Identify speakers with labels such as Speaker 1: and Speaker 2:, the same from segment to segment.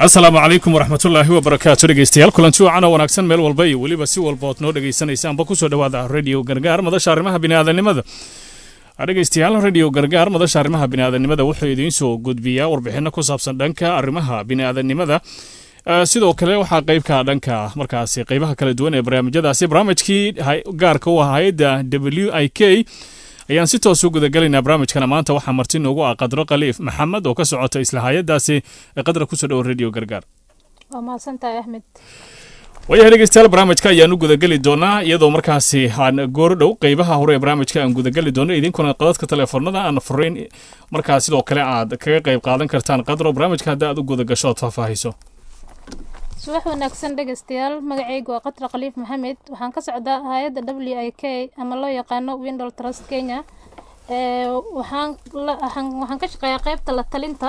Speaker 1: asalaamu calaykum waraxmatullaahi wabarakaatu dhegeystayaal kulanti wacan oo wanaagsan meel walba iyo weliba si walba ood noo dhegeysanaysaanba kusoo dhawaada radio gargaar madasha arrimaha biniaadanimada dhegeystayaal radio gargaar madasha arrimaha biniaadanimada wuxuu idiin soo gudbiyaa warbixino ku saabsan dhanka arrimaha biniaadanimada sidoo kale waxaa qeybka dhanka markaasi qeybaha kala duwan ee barnaamijyadaasi barnaamijkii gaarka u ah hay-adda w i k ayaan si toos u gudagelaynaa barnaamijkana maanta waxaa marti noogu ah qadro khaliif maxamed oo ka socota isla hay-adaasi qadra kusoo dhowo radio gargaar
Speaker 2: waa mahadsantahay axmed
Speaker 1: waayahay dhegeystayaal barnaamijka ayaan u gudageli doonaa iyadoo markaasi aan goor dhow qeybaha hore ee barnaamijka aan gudageli doono idinkuna qadadka telefoonada aan furayn markaa sidoo kale aad kaga qeyb qaadan kartaan qadro barnaamijka hadda aad u gudagasho ood faahfaahiso
Speaker 2: subax wanaagsan dhegeystayaal magacaygu waa qatra khaliif maxamed waxaan ka socdaa hay-adda w i k ama loo yaqaano windol trust kenya waxaan waxaan ka shaqeeyaa qeybta la talinta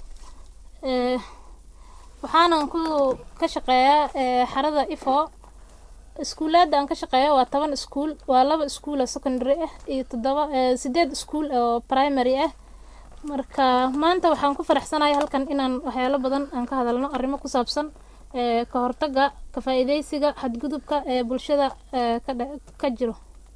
Speaker 2: waxaanan ku ka shaqeeyaa xarada ifo iskuulaadda aan ka shaqeeyo waa toban iskuul waa laba iskuul oo secondary ah iyo toddoba sideed iskuul oo primary ah marka maanta waxaan ku faraxsanahay halkan inaan waxyaalo badan aan ka hadalno arrimo ku saabsan ka hortaga ka faa-iideysiga xadgudubka ee bulshada ka jiro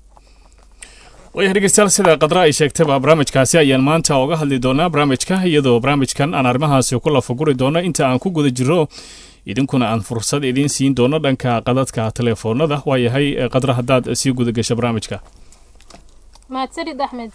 Speaker 1: wayahay dhegeystayaal sida qadra ay sheegtaba barnaamijkaasi ayaan maanta oga hadli doonaa barnaamijka iyadoo barnaamijkan aan arrimahaasi ku lafaguri doono inta aan ku guda jiro idinkuna aan fursad idiin siin doono dhanka qadadka telefoonada waayahay qadra haddaad sii guda gasho barnaamijka
Speaker 2: mahadsanid axmed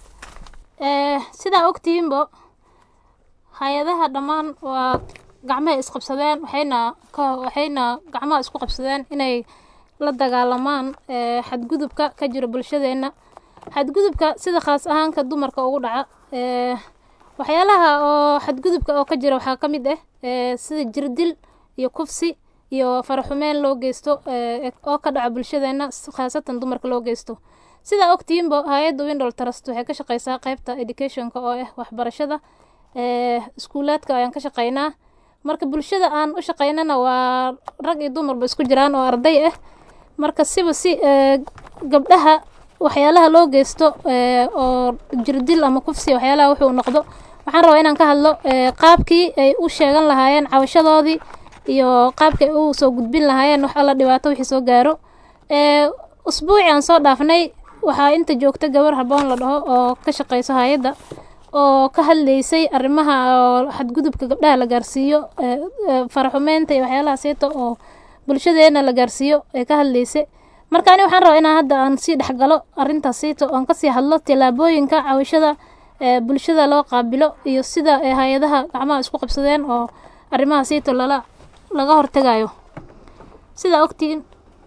Speaker 2: sidaa ogtihiinbo hay-adaha dhammaan waa gacmahay isqabsadeen waxayna waxayna gacmaha isku qabsadeen inay la dagaalamaan xadgudubka ka jira bulshadeenna xadgudubka sida khaas ahaanka dumarka ugu dhaca waxyaalaha oo xadgudubka oo ka jira waxaa ka mid ah sida jirdil iyo kufsi iyo faraxumeen loo geysto oo ka dhaca bulshadeenna khaasatan dumarka loo geysto sidaa ogtihiinba hay-adda windol trust waxay ka shaqeysaa qeybta educationka oo ah waxbarashada iskuulaadka ayaan ka shaqeynaa marka bulshada aan u shaqeynana waa rag iyo dumarba isku jiraan oo arday ah marka siba si gabdhaha waxyaalaha loo geysto oo jirdil ama kufsi waxyaalaha wuxuu noqdo waxaan rabaa inaan ka hadlo qaabkii ay u sheegan lahaayeen cawashadoodii iyo qaabkii ay u soo gudbin lahaayeen wax alla dhibaato wixii soo gaaro usbuuci aan soo dhaafnay waxaa inta joogta gabar haboon la dhaho oo ka shaqeyso hay-adda oo ka hadleysay arrimaha oo xadgudubka gabdhaha la gaarsiiyo faraxumeynta iyo waxyaalaha seeta oo bulshadeena la gaarsiiyo ee ka hadleysay marka ani waxaan rabaa inaan hadda aan sii dhexgalo arrintaas seeta oon kasii hadlo tillaabooyinka cawishada bulshada loo qaabilo iyo sida hay-adaha gacmaha isku qabsadeen oo arrimaha seeta lala laga hortegayo sidaa ogtihiin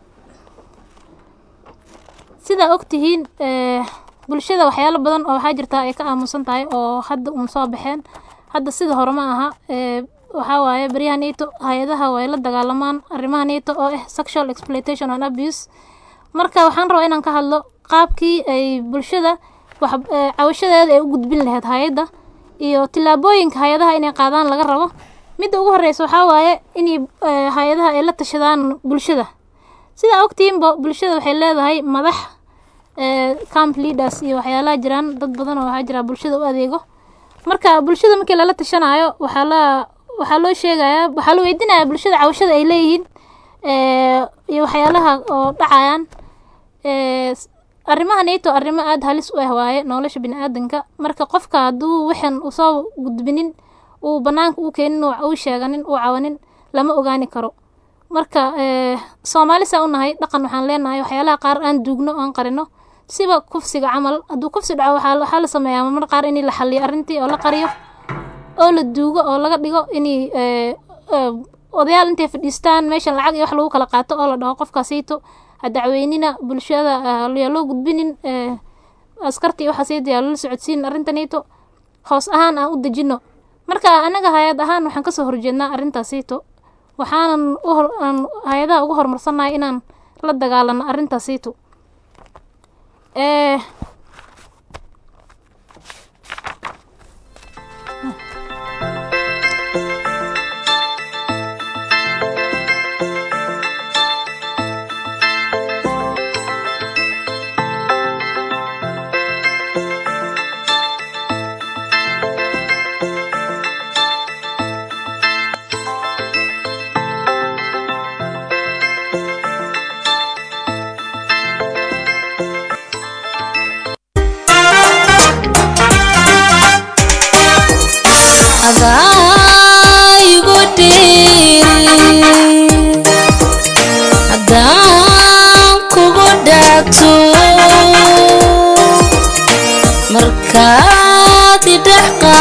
Speaker 2: sidaa ogtihiin bulshada waxyaalo badan oo waxaa jirtaa ay ka aamusan tahay oo hadda un soo baxeen hadda sida hore ma aha waxaa waaye baryaha nato hay-adaha way la dagaalamaan arrimaha nato oo ah sexual exploitation and abuse marka waxaan rabaa inaan ka hadlo qaabkii ay bulshada cawashadeeda ay u gudbin lahayd hay-adda iyo tillaabooyinka hay-adaha inay qaadaan laga rabo midda ugu horeysa waxaa waaye inay hay-adaha ay la tashadaan bulshada sidaa ogtihiinba bulshada waxay leedahay madax camp leaders iyo waxyaalaha jiraan dad badan oo waxaa jira bulshada u adeego marka bulshada markii lala tashanayo waxaa la waxaa loo sheegayaa waxaa la weydiinaya bulshada cawashada ay leeyihiin iyo waxyaalaha oo dhacayaan arrimaha nato arrimo aada halis u ah waaye nolosha bini aadanka marka qofka hadduu waxan usoo gudbinin uu banaanka u keenin uu sheeganin uu cawanin lama ogaani karo marka soomaali saa u nahay dhaqan waxaan leenahay waxyaalaha qaar aan duugno aan qarino siba kufsiga camal hadduu kufsi dhaco waxaa la sameeyaa mar qaar in la xaliyo arrintii oo la qariyo oo la duugo oo laga dhigo inay odayaal intay fadhiistaan meeshan lacag iyo wax lagu kala qaato oo la dhaho qofkaasayto ha dacweynina bulshada yaa loo gudbinin askartii waxaasayto yaa lala socodsiin arrintanayto hoos ahaan aan u dejino marka anaga hay-ad ahaan waxaan kasoo horjeednaa arrintaasayto waxaanan aan hay-adaha ugu horumarsannahay inaan la dagaalano arrintaasayto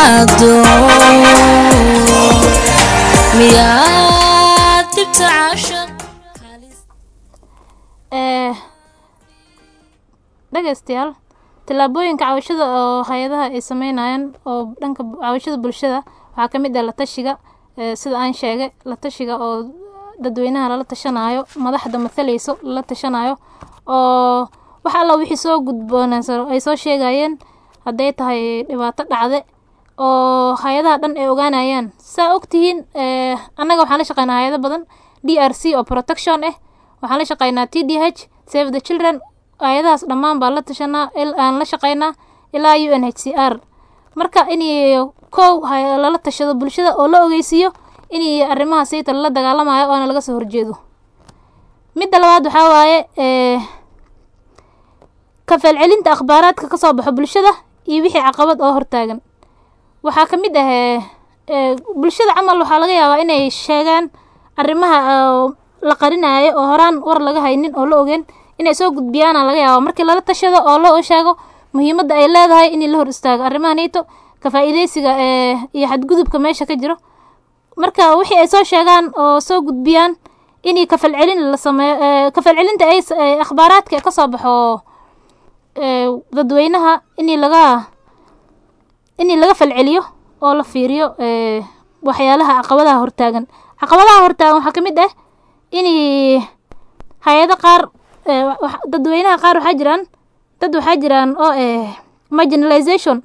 Speaker 3: timaado miyaad dhibta caashaq
Speaker 2: ee dhegaystayaal tallaabooyinka cawashada oo hay-adaha ay sameynayaan oo dhanka bu- cawashada bulshada waxaa ka mid ah la tashiga ee sida aan sheegay la tashiga oo dadweynaha lala tashanayo madaxda mathalayso lala tashanayo oo wax alla wixii soo gudboonaysa ay soo sheegayeen hadday tahay dhibaato dhacde oo hay-adaha dhan ay ogaanayaan saa ogtihiin ee annaga waxaan la shaqeynaa hay-ado badan d r c oo protection ah waxaan la shaqeynaa t d h save the children hay-adahaas dhammaan baan la tashanaa il- aan la shaqeynaa ilaa u n h c r marka in kow hay- lala tashado bulshada oo la ogeysiiyo in arrimaha sayta lala dagaalamayo oona laga soo horjeedo midda labaad waxaa waaye ee ka falcelinta akhbaaraadka kasoo baxo bulshada iyo wixii caqabad oo hortaagan waxaa ka mid ah ee ee bulshada camal waxaa laga yaabaa inay sheegaan arrimaha oo la qarinayo oo horaan war laga haynin oo la ogeen inay soo gudbiyaana laga yaabaa markii lala tashado oo loo sheego muhiimadda ay leedahay in la hor istaago arrimaha nito ka faa'iidaysiga ee iyo xadgudubka meesha ka jiro marka wixii ay soo sheegaan oo soo gudbiyaan inay kafalcelin la sameeyo ee kafalcelinta ay s- ee akhbaaraadka ka soo baxo ee dadweynaha in laga in laga falceliyo oo la fiiriyo ee waxyaalaha caqabadaha hortaagan caqabadaha hortaagan waxaa ka mid ah in hay-ado qaar ee wax- dadweynaha qaar waxaa jiraan dad waxaa jiraan oo eh marginalization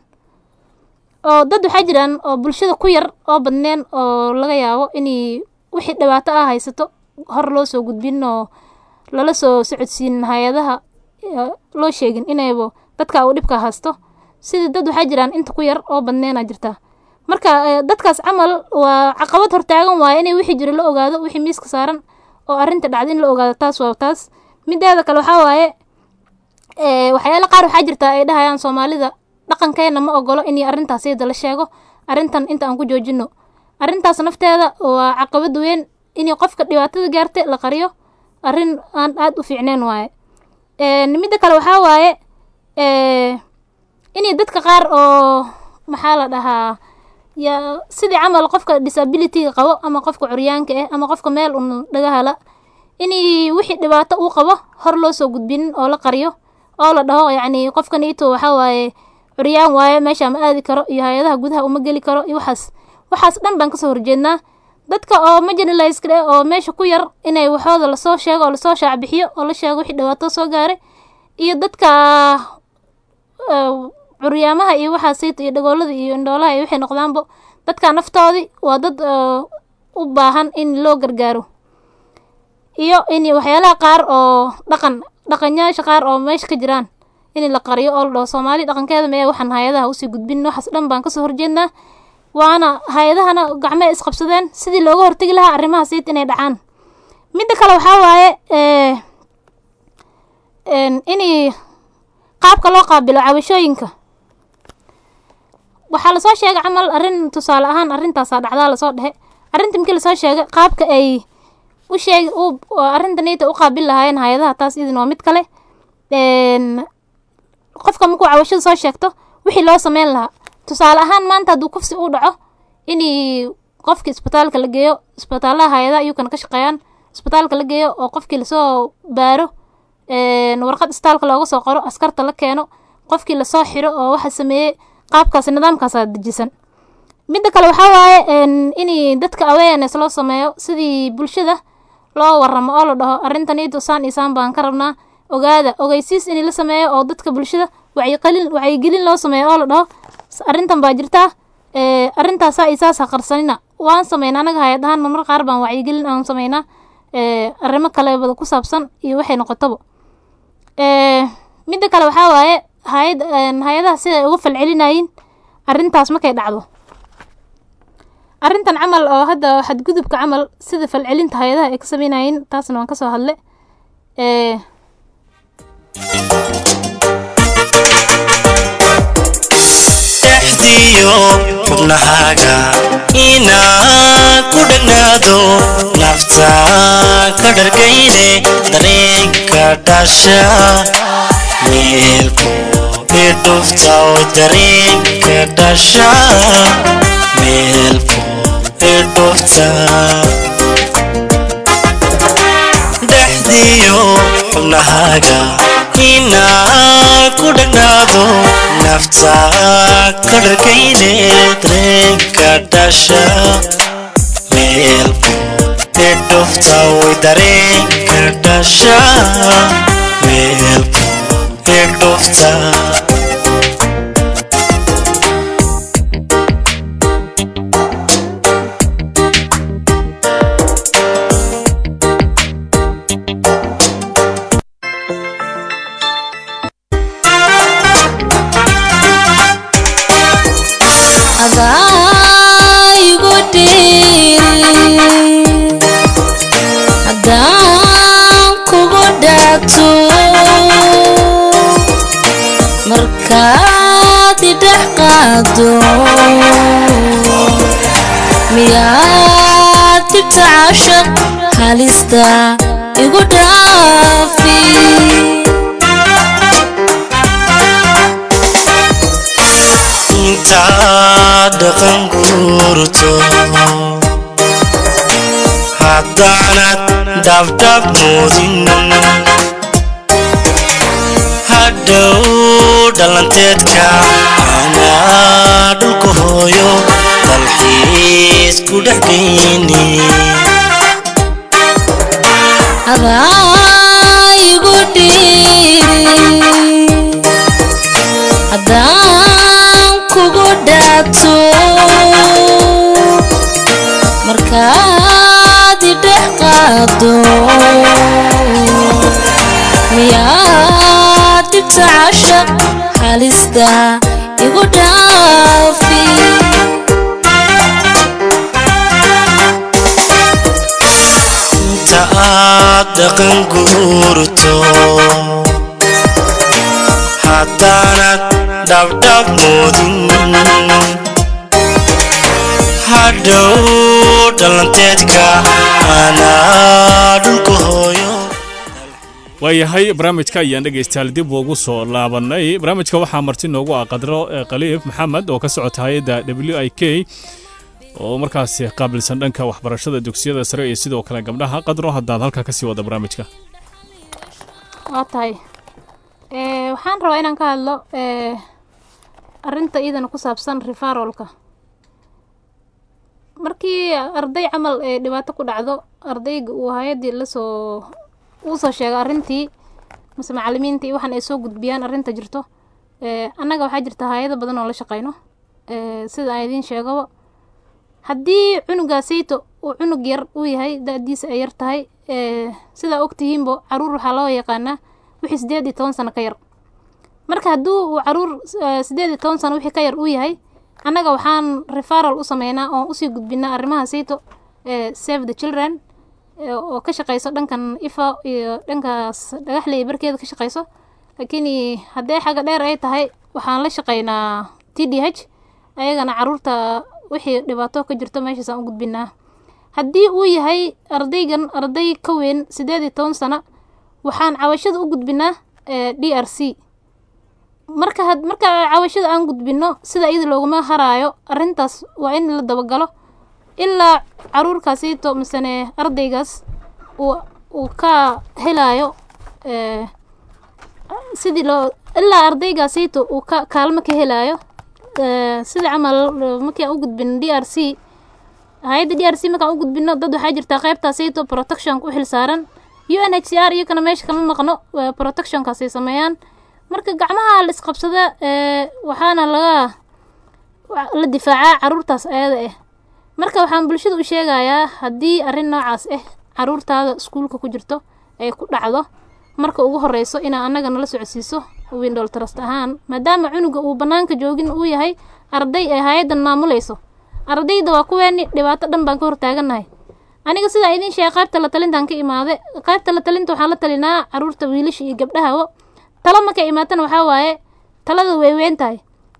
Speaker 2: oo dad waxaa jiraan oo bulshada ku yar oo badneen oo laga yaabo inay wixii dhibaato ah haysato hor loo soo gudbin oo lala soo socodsiin hay-adaha ee, loo sheegin inayba dadka uu dhibka haysto sida dad waxaa jiraan inta ku yar oo badneena jirta marka ee, dadkaas camal waa caqabad hortaagan waaye inay wixii jira la ogaado wixii miiska saaran oo arrinta dhacda in la ogaado taas waa taas mideeda kale waxaa waaye ee waxyaala qaar waxaa jirta ay dhahayaan soomaalida dhaqankeena ma ogolo in arrintaas iyada la sheego arrintan inta aan ku joojino arrintaas nafteeda waa caqabad weyn in qofka dhibaatada gaartay la qariyo arrin aan aada u fiicneen waaye ee midda kale waxaa waaye ee in dadka qaar oo maxaa la dhahaa ya sidii camal qofka disabilityga qabo ama qofka curyaanka ah ama qofka meel un dhagahala inay wixii dhibaato uu qabo hor loo soo gudbinin oo la qariyo oo la dhaho yacni qofkan ito waxaa waaye curyaan waaye meesha ma aadi karo iyo hay-adaha gudaha uma geli karo iyo waxaas waxaas dhan baan kasoo horjeednaa dadka oo marginalized eh oo meesha ku yar inay waxooda lasoo sheego oo lasoo shaacbixiyo oo la sheego wixii dhibaato soo gaaray iyo dadka ee, curyaamaha iyo waxaa sayta iyo dhagoolada iyo indhoolaha iyo waxay noqdaanbo dadka naftoodii waa dad ee, u baahan in loo gargaaro iyo in waxyaalaha qaar oo dhaqan dhaqanyaasha qaar oo meesha ka jiraan in la qariyo oo la dhaho soomaali dhaqankeeda mee waxaan hay-adaha usii gudbin waxaas dhan baan kasoo horjeednaa waana hay-adahana gacmo ay isqabsadeen sidii looga hortegi lahaa arrimaha sayt inay dhacaan midda kale waxaa waaye ee een inay qaabka loo qaabilo cabashooyinka waxaa lasoo sheegay camal arrin tusaale ahaan arrintaasaa dhacdaa lasoo dhehe arrinta markii lasoo sheegay qaabka ay u sheeg u arrinta niyta u qaabil lahaayeen hay-adaha taas idin waa mid kale een qofka markuu cabashada soo sheegto wixii loo sameyn lahaa tusaale ahaan maanta hadduu kufsi uu dhaco inii qofki isbitaalka la geeyo isbitaalaha hay-adaha iyukana ka shaqeeyaan isbitaalka la geeyo oo qofkii lasoo baaro een warqad isbitaalka looga soo qoro askarta la keeno qofkii lasoo xiro oo waxa sameeyey qaabkaas nidaamkaasaa dejisan midda kale waxaa waaye een in dadka awareness loo sameeyo sidii bulshada loo waramo oo la dhaho arrintan iyadu saan iyo saan baan ka rabnaa ogaada ogeysiis in la sameeyo oo dadka bulshada wacyiqalin wacyigelin loo sameeyo oo la dhaho "S- arrintan baa jirtaa ee arrintaasaa iyo saasa qarsanina waan sameynaa anaga hay-ad ahaan marmar qaar baan wacyigelin aan sameynaa ee arrimo kalebada ku saabsan iyo waxay noqotaba ee midda kale waxaa waaye hay-ad een hay-adaha siday uga falcelinayiin arrintaas markay dhacdo arrintan camal oo hadda xadgudubka camal sida falcelinta hay-adaha ay ka sameynayeen taasna waan kasoo hadle ee
Speaker 4: dhexdiyo xubnahaaga inaad ku dhegnaado nafta ka dhargayne dareenka dhasha meelku idhufta oo dareenka dhasha meel fog ee dhufta dhexdiyo xubnahaaga inaa ku dhagnaado nafta ka dharkayne dareenka dhasha meel fog ee dhufta way dareenka dhasha meel fog ee dhufta
Speaker 3: adaa igu dhiiri haddaan kugu dhaato markaad idhex qaado miyaad dhibta cashaq halista igu dhaafi
Speaker 4: intaad dhaqan guurto haddaanad dhabdhab moodin hadhow dhalanteedka anaa dhulka hooyo dalxiis ku dhex geyni
Speaker 3: adaa igu dhiiri haddaan kugu dhaato markaad idhex qaado miyaad dhibta cashaq halista igu dhaafi
Speaker 4: inta aad dhaqan guurto haddaanad dhabdhab moodin hadhow dhalanteedka anaa dhulka hooyo
Speaker 1: waayahay barnaamijka ayaan dhegaystayaal dib ugu soo laabannay barnaamijka waxaa marti noogu ah qadro eh, khaliif maxamed oo ka socota hay-adda w i k oo markaasi qaabilsan dhanka waxbarashada dugsiyada sare iyo sidoo kale gabdhaha qadro haddaad halkaa kasii wada barnaamijka
Speaker 2: waa tahay Eh, waxaan rabaa inaan ka hadlo eh, arrinta iyadana ku saabsan referalka markii arday camal ee dhibaato ku dhacdo ardayga uu hay-addii lasoo uu soo sheegay arrintii mase macalimiintii waxaan ay soo gudbiyaan arrinta jirto eh, annaga waxaa jirta hay-ado badan oo la shaqeyno eh, sida aan idiin sheegaba haddii cunugaasayto uu cunug yar uu yahay da-diisa ay yar tahay eh, sidaa ogtihiinbo caruur waxaa loo yaqaanaa wixii sideed iyo toban sano ka yar marka hadduu uu caruur eh, sideed iyo toban sano wixii ka yar uu yahay annaga waxaan referal u sameynaa oon usii gudbinaa arrimaha sayto eh, save the children eh, oo ka shaqeyso dhankan ifa iyo dhankaas dhagaxley barkeeda ka shaqeyso laakiin haddee xagga dheer ay tahay waxaan la shaqeynaa t d h ayagana caruurta wixii dhibaato ka jirto meeshaasaan u gudbinaa haddii uu yahay ardaygan arday ka weyn sideed iyo toban sano waxaan cawashada u gudbinaa eh, d r c marka had marka cawashada aan gudbino sida iyada looguma haraayo arrintaas waa in la dabagalo ilaa caruurkaasito misene ardaygaas uu uu ka helayo eh, sidii loo ilaa ardaygaasito uu ka kaalmo ka helayo eh, sida camal eh, markii aan u gudbino d r c hay-adda d r c markaan u gudbino dad waxaa jirta qaybtaasito protectionka u xilsaaran u n h c r iyakana meesha kama maqno eh, protectionkaasay sameeyaan marka gacmaha la isqabsada ee waxaana laga wa- la difaacaa caruurtaas ayada ah marka waxaan bulshada u sheegayaa haddii arrin noocaas ah caruurtaada iskuulka ku jirto ay ku dhacdo marka ugu horeyso inaa annaga nala socodsiiso windol trust ahaan maadaama cunuga uu bannaanka joogin uu yahay arday ay hay-addan maamuleyso ardayda waa kuweeni dhibaato dhan baan ka hortaagannahay aniga sidaa idiin sheegay qaybta la talintaan ka imaade qaybta la talinta waxaan la talinaa caruurta wiilasha iyo gabdhahaba talo markay imaatana waxaa waaye talada way weyn tahay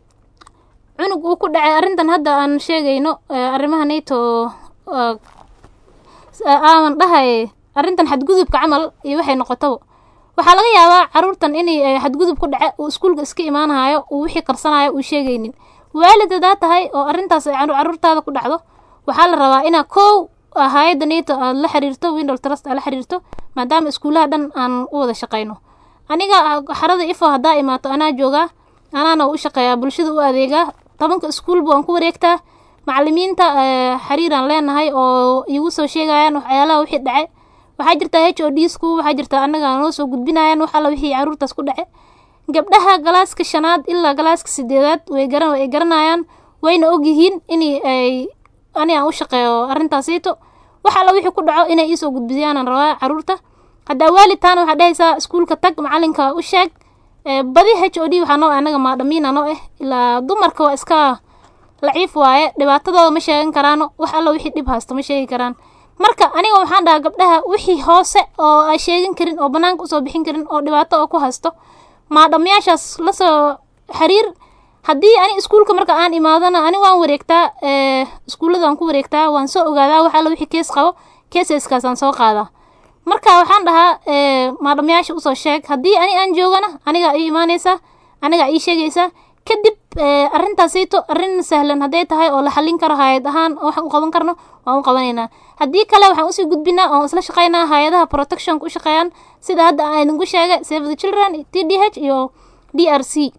Speaker 2: cunug uu ku dhacay arrintan hadda aan sheegayno eh, arrimaha nato ah, s- aaman dhahay arrintan xadgudubka camal iyo waxay noqotaba waxaa laga yaabaa caruurtan inay eh, xadgudub ku dhace uu iskuulka iska imaanayo uu wixii qarsanayo uu sheegaynin waalid hadaa tahay oo arrintaas ay caru- caruurtaada ku dhacdo waxaa la rabaa inaa kow hay-adda nato aad la xiriirto window trust aad la xiriirto maadaama iskuulaha dhan aan u wada shaqayno aniga ah, xarada ifo haddaa imaato anaa joogaa anaana u shaqeeyaa bulshada u adeegaa tobanka iskuulba waan ku wareegtaa macalimiinta eh, xiriiraan leenahay oo igu soo sheegayaan waxyaalaha wixii dhace waxaa jirta h o d sku waxaa jirta annaga noo soo gudbinayaan wax alla wixii caruurtaas ku dhace gabdhaha galaaska shanaad ilaa galaaska sideedaad way garan way garanayaan wayna ogyihiin in ay ani aan u shaqeeyo arrintaasiito wax alla wixii ku dhaco inay iisoo gudbiyaan rabaa caruurta haddaa waalidtaana waxaa dhehaysaa iskuulka tag macalinka u sheeg Eh, badi h o d waxaa noo anaga maadhamiina noo ah ilaa dumarka waa iska laciif waaye dhibaatadooda ma sheegan karaano wax alla wixii dhib haysta ma sheegi karaan marka aniga waxaan dhahaa gabdhaha wixii hoose oo ay sheegin karin oo banaanka usoo bixin karin oo dhibaato oo ku haysto maadhamayaashaas lasoo xiriir haddii ani iskuulka marka aan imaadana ani waan wareegtaa eh, iskuullada waan ku wareegtaa waan soo ogaadaa wax alla wixii kees qabo keesaskaasaan soo qaadaa marka waxaan dhahaa eh, maadhamayaasha usoo sheeg haddii ani aan joogana anigaa ii imaanaysaa anigaa ii sheegaysaa kadib eh, arrintaasayto arrin sahlan hadday tahay oo la xallin karo hay-ad ahaan oo waxaan u qaban karno waan u qabanaynaa haddii kale waxaan usii gudbinaa oo isla shaqaynaa hay-adaha protectionka u shaqeeyaan sida hadda aan idinku sheegay save the children t d h iyo d r c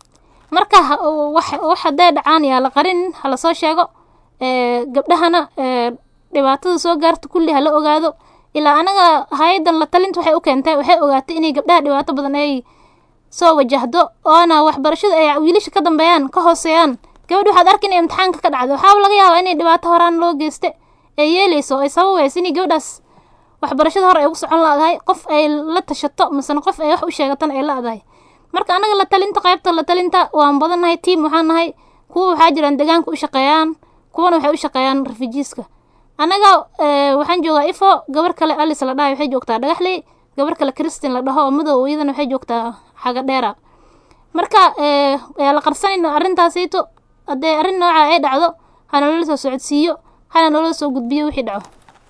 Speaker 2: marka ha- wax wax hadday dhacaan yaa la qarin hala soo sheego eh, gabdhahana eh, dhibaatada soo gaarta kulli hala ogaado ilaa anaga hay-adan la talinta waxay u keentay waxay ogaatay inay gabdhaha dhibaato badan ay soo wajahdo oona waxbarashada ay wiilasha ka dambeeyaan ka hooseeyaan gabadh waxaad arki inay imtixaanka ka dhacdo waxaaba laga yaabaa inay dhibaato horaan loo geyste ee yeeleyso ay sababayso inay gabadhaas waxbarashada hore ay ugu socon laadahay qof ay la tashato misena qof ay wax u sheegatana ay la-dahay marka anaga la talinta qaybta la talinta waan badannahay tiam waxaan nahay kuwa waxaa jiraan deegaanka u shaqeeyaan kuwana waxay u shaqeeyaan refujiiska anaga eh, waxaan joogaa ifo gabar kale alice la dhahay waxay joogtaa dhagaxley gabar kale christin la dhaho oo madow iyadana waxay joogtaa xaga dheera marka eh, yaa la qarsanayna arrintaasayto haddee arrin nooca ay dhacdo hana loola soo socodsiiyo hana loola soo gudbiyo wixii dhaco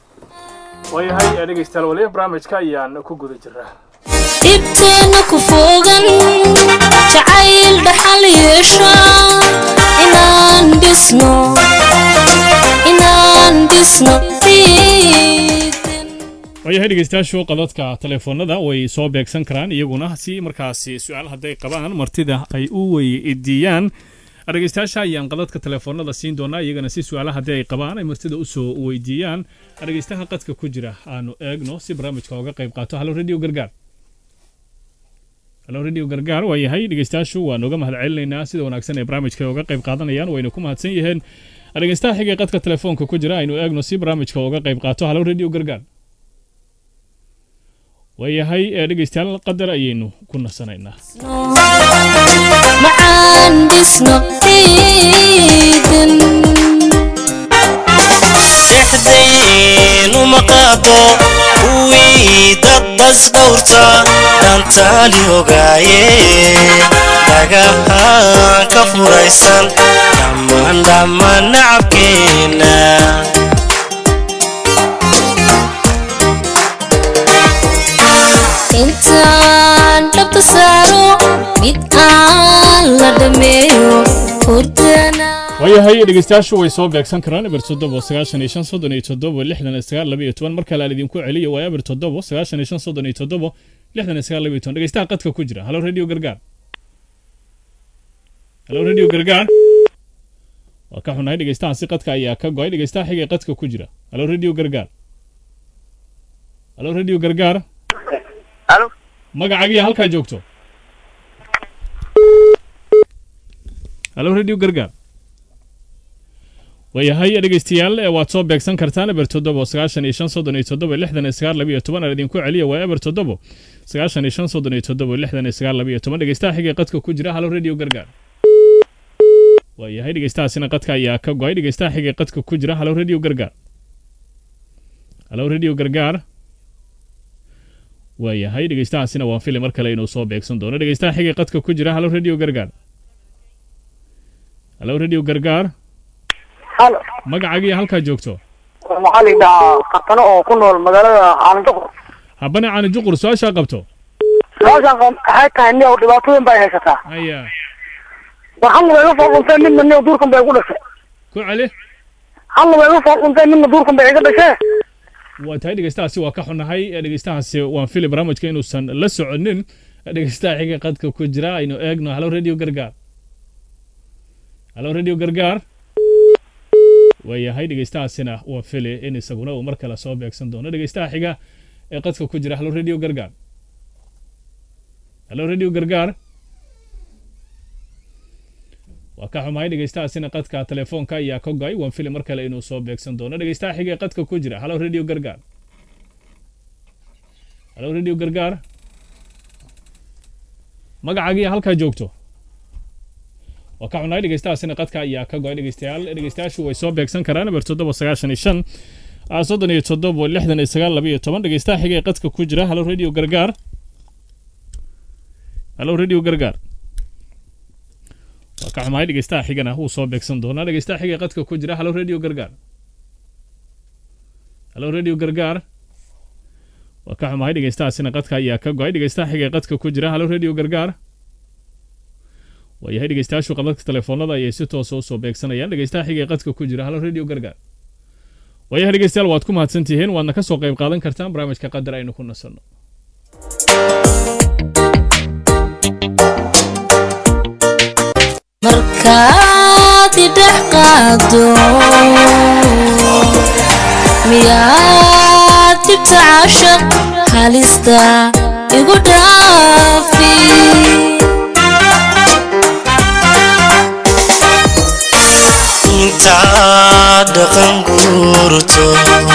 Speaker 1: waayahay dhegeystayaal waliba barnaamijka ayaan ku guda jiraa
Speaker 3: dhibteena ku fogan jacayl dhaxal yeesha inaan dhisno inaan dhisno ciidan
Speaker 1: waayahay dhegeystayaashu qadadka telefoonada way soo beegsan karaan iyaguna si markaasi su-aal hadday qabaan martida ay u weydiiyaan dhegeystayaasha ayaan qadadka telefoonada siin doonaa iyagana si su-aala haddii ay qabaan ay martida usoo weydiiyaan dhegeystaha qadka ku jira aanu eegno si barnaamijka oga qayb qaato halo radio gargaar halo radio gargaar waa yahay dhegeystayaashu waan uga mahad celinaynaa sida wanaagsan ee barnaamijka oga qayb qaadanayaan wayna ku mahadsan yihiin dhegeystaha xigay qadka telefoonka ku jira aynu eegno si barnaamijka oga qayb qaato halo radio gargaar waayahay ee dhegeystayaal qadar ayaynu ku nasanaynaa
Speaker 3: macaan dhisno ciidan
Speaker 4: dhexdayn uma qaado kuwii dad bas dhowrta dhantaali ogaaye dhagahaan ka furaysan dhammaan dhammaan nacabkeena
Speaker 3: intaan dhabta saaro mid aan la dhameeyo hurdana
Speaker 1: waayahay dhegeystayaashu way soo beegsan karaan eber toddobo sagaashan iyo shan soddon iyo toddobo lixdan iyo sagaal laba iyo toban mar kale aan idinku celiyo waa eber toddobo sagaashan iyo shan soddon iyo toddobo lixdan iyo sagaal laba iyo toban dhegeystaha qadka ku jira halo radio gargaar halo radio gargaar waa ka xunahay dhegeystahaasi qadka ayaa ka go-ay dhegeystaha xigay qadka ku jira halo radio gargaar halo radio gargaar
Speaker 5: Alo.
Speaker 1: magacaagiya halkaa joogto halo radio gargaar waayahay dhegeystayaal ee waad soo beegsan kartaan eber toddobo sagaashan iyo shan soddon iyo toddobo lixdan iyo sagaal laba iyo toban aan idinku celiya waa eber toddobo sagaashan iyo shan soddon iyo toddobo lixdan iyo sagaal laba iyo toban dhegeystaha xigay qadka ku jira halo radio gargaar waayahay dhegeystahaasina qadka ayaa ka go-ay dhegeystaha xigay qadka ku jira halo radio gargaar halo radio gargaar waayahay dhegeystahaasina waan fili mar kale inuu soo beegsan doono dhegeystaha xigay qadka ku jira halo radio gargaar halo radio gargaar
Speaker 5: halo
Speaker 1: magacaagiya halkaa joogto
Speaker 5: waxaa la yidhahaa katano oo ku nool magaalada caalinduqur
Speaker 1: habane caani juqur su-aashaa qabto
Speaker 5: su-aashaan qab- waxay tahay nin oo dhibaatooyin bay haysataa
Speaker 1: haya
Speaker 5: war hal way iga foolquntay midna niyo duurkan bay igu dhashay
Speaker 1: ku celi
Speaker 5: hal way iga foolquntay midna duurkan bay iga dhashee
Speaker 1: waa tahay dhegeystahaasi waa ka xunahay ee dhegeystahaasi waan fili barnaamijka inuusan la soconin dhegeystaha xiga qadka ku jira aynu eegno halo radio gargaar halo radio gargaar waayahay dhegeystahaasina waa fili in isaguna uu mar kale soo beegsan doono dhegeystaha xiga ee qadka ku jira halo radio gargaar halo radio gargaar waa ka xumahay dhegeystahaasina qadka telefoonka ayaa ka goay waan fili mar kale inuu soo beegsan doono dhegeystaha xiga ee qadka ku jira halo radio gargaar halo radio gargaar magacaagiiyo halkaa joogto waa ka xunahay dhegeystahaasina qadka ayaa ka goay dhegeystayaal dhegeystayaashu way soo beegsan karaan eber toddoba sagaashan iyo shan ah, soddon iyo toddoba lixdan iyo sagaal laba iyo toban dhegeystaha xiga ee qadka ku jira halo radio gargaar halo radio gargaar waa ka xumahay dhegeystaha xigana wuu soo beegsan doonaa dhegeystaha xiga ee qadka ku jira halo radio gargaar halo radio gargaar waa ka xumahay dhegeystahaasina qadka ayaa ka go-ay dhegeystaha xiga ee qadka ku jira halo radio gargaar waayahay dhegeystayaashu qabadka telefoonada ayay si toosa usoo beegsanayaan dhegeystaha xiga ee qadka ku jira halo radio gargaar waayahay dhegeystayaal waad ku mahadsantihiin waadna ka soo qayb qaadan kartaan barnaamijka qadar aynu ku nasanno
Speaker 3: markaad idhex qaado miyaad dhibta caashaq halista igu dhaafi
Speaker 4: intaad dhaqan guurto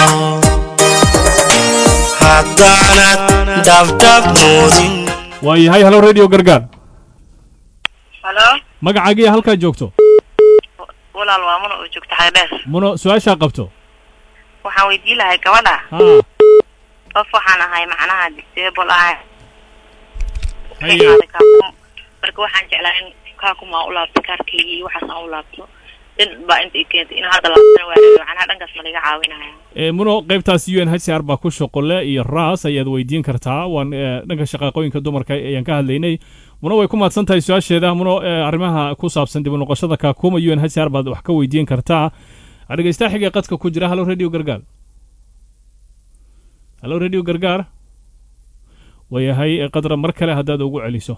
Speaker 4: haddaanad dhabdhab moodin
Speaker 1: waayahay halo radio gargaar
Speaker 6: halo
Speaker 1: magacaagiiyo halkaa joogto
Speaker 6: walaal waa muna oo joogta xagdheer
Speaker 1: muno su-aashaa qabto
Speaker 6: waxaan weydii lahay gabadha
Speaker 1: haa
Speaker 6: qof waxaan ahay macnaha disable ah
Speaker 1: haya
Speaker 6: marka waxaan jeclaa in kaakumaa u laabto kaarkaygii iyo waxaas aan u laabto dhin baa inta i keentay in hadda laabtana waa rabi macnaha dhankaas ma laga caawinaya
Speaker 1: ee muno qaybtaas u n h c r baa ku shaqole iyo raas ayaad weydiin kartaa waan ee, dhanka shaqaaqooyinka dumarka ayaan ka hadlaynay muno way ku mahadsan tahay su-aasheeda muno ee, arrimaha ku saabsan dib u noqoshada kaakuma u n h c r baad wax ka weydiin kartaa dhegeystaha xiga qadka ku jira halo radio gargaar halo radio gargaar waayahay ee, qadra mar kale haddaad ugu celiso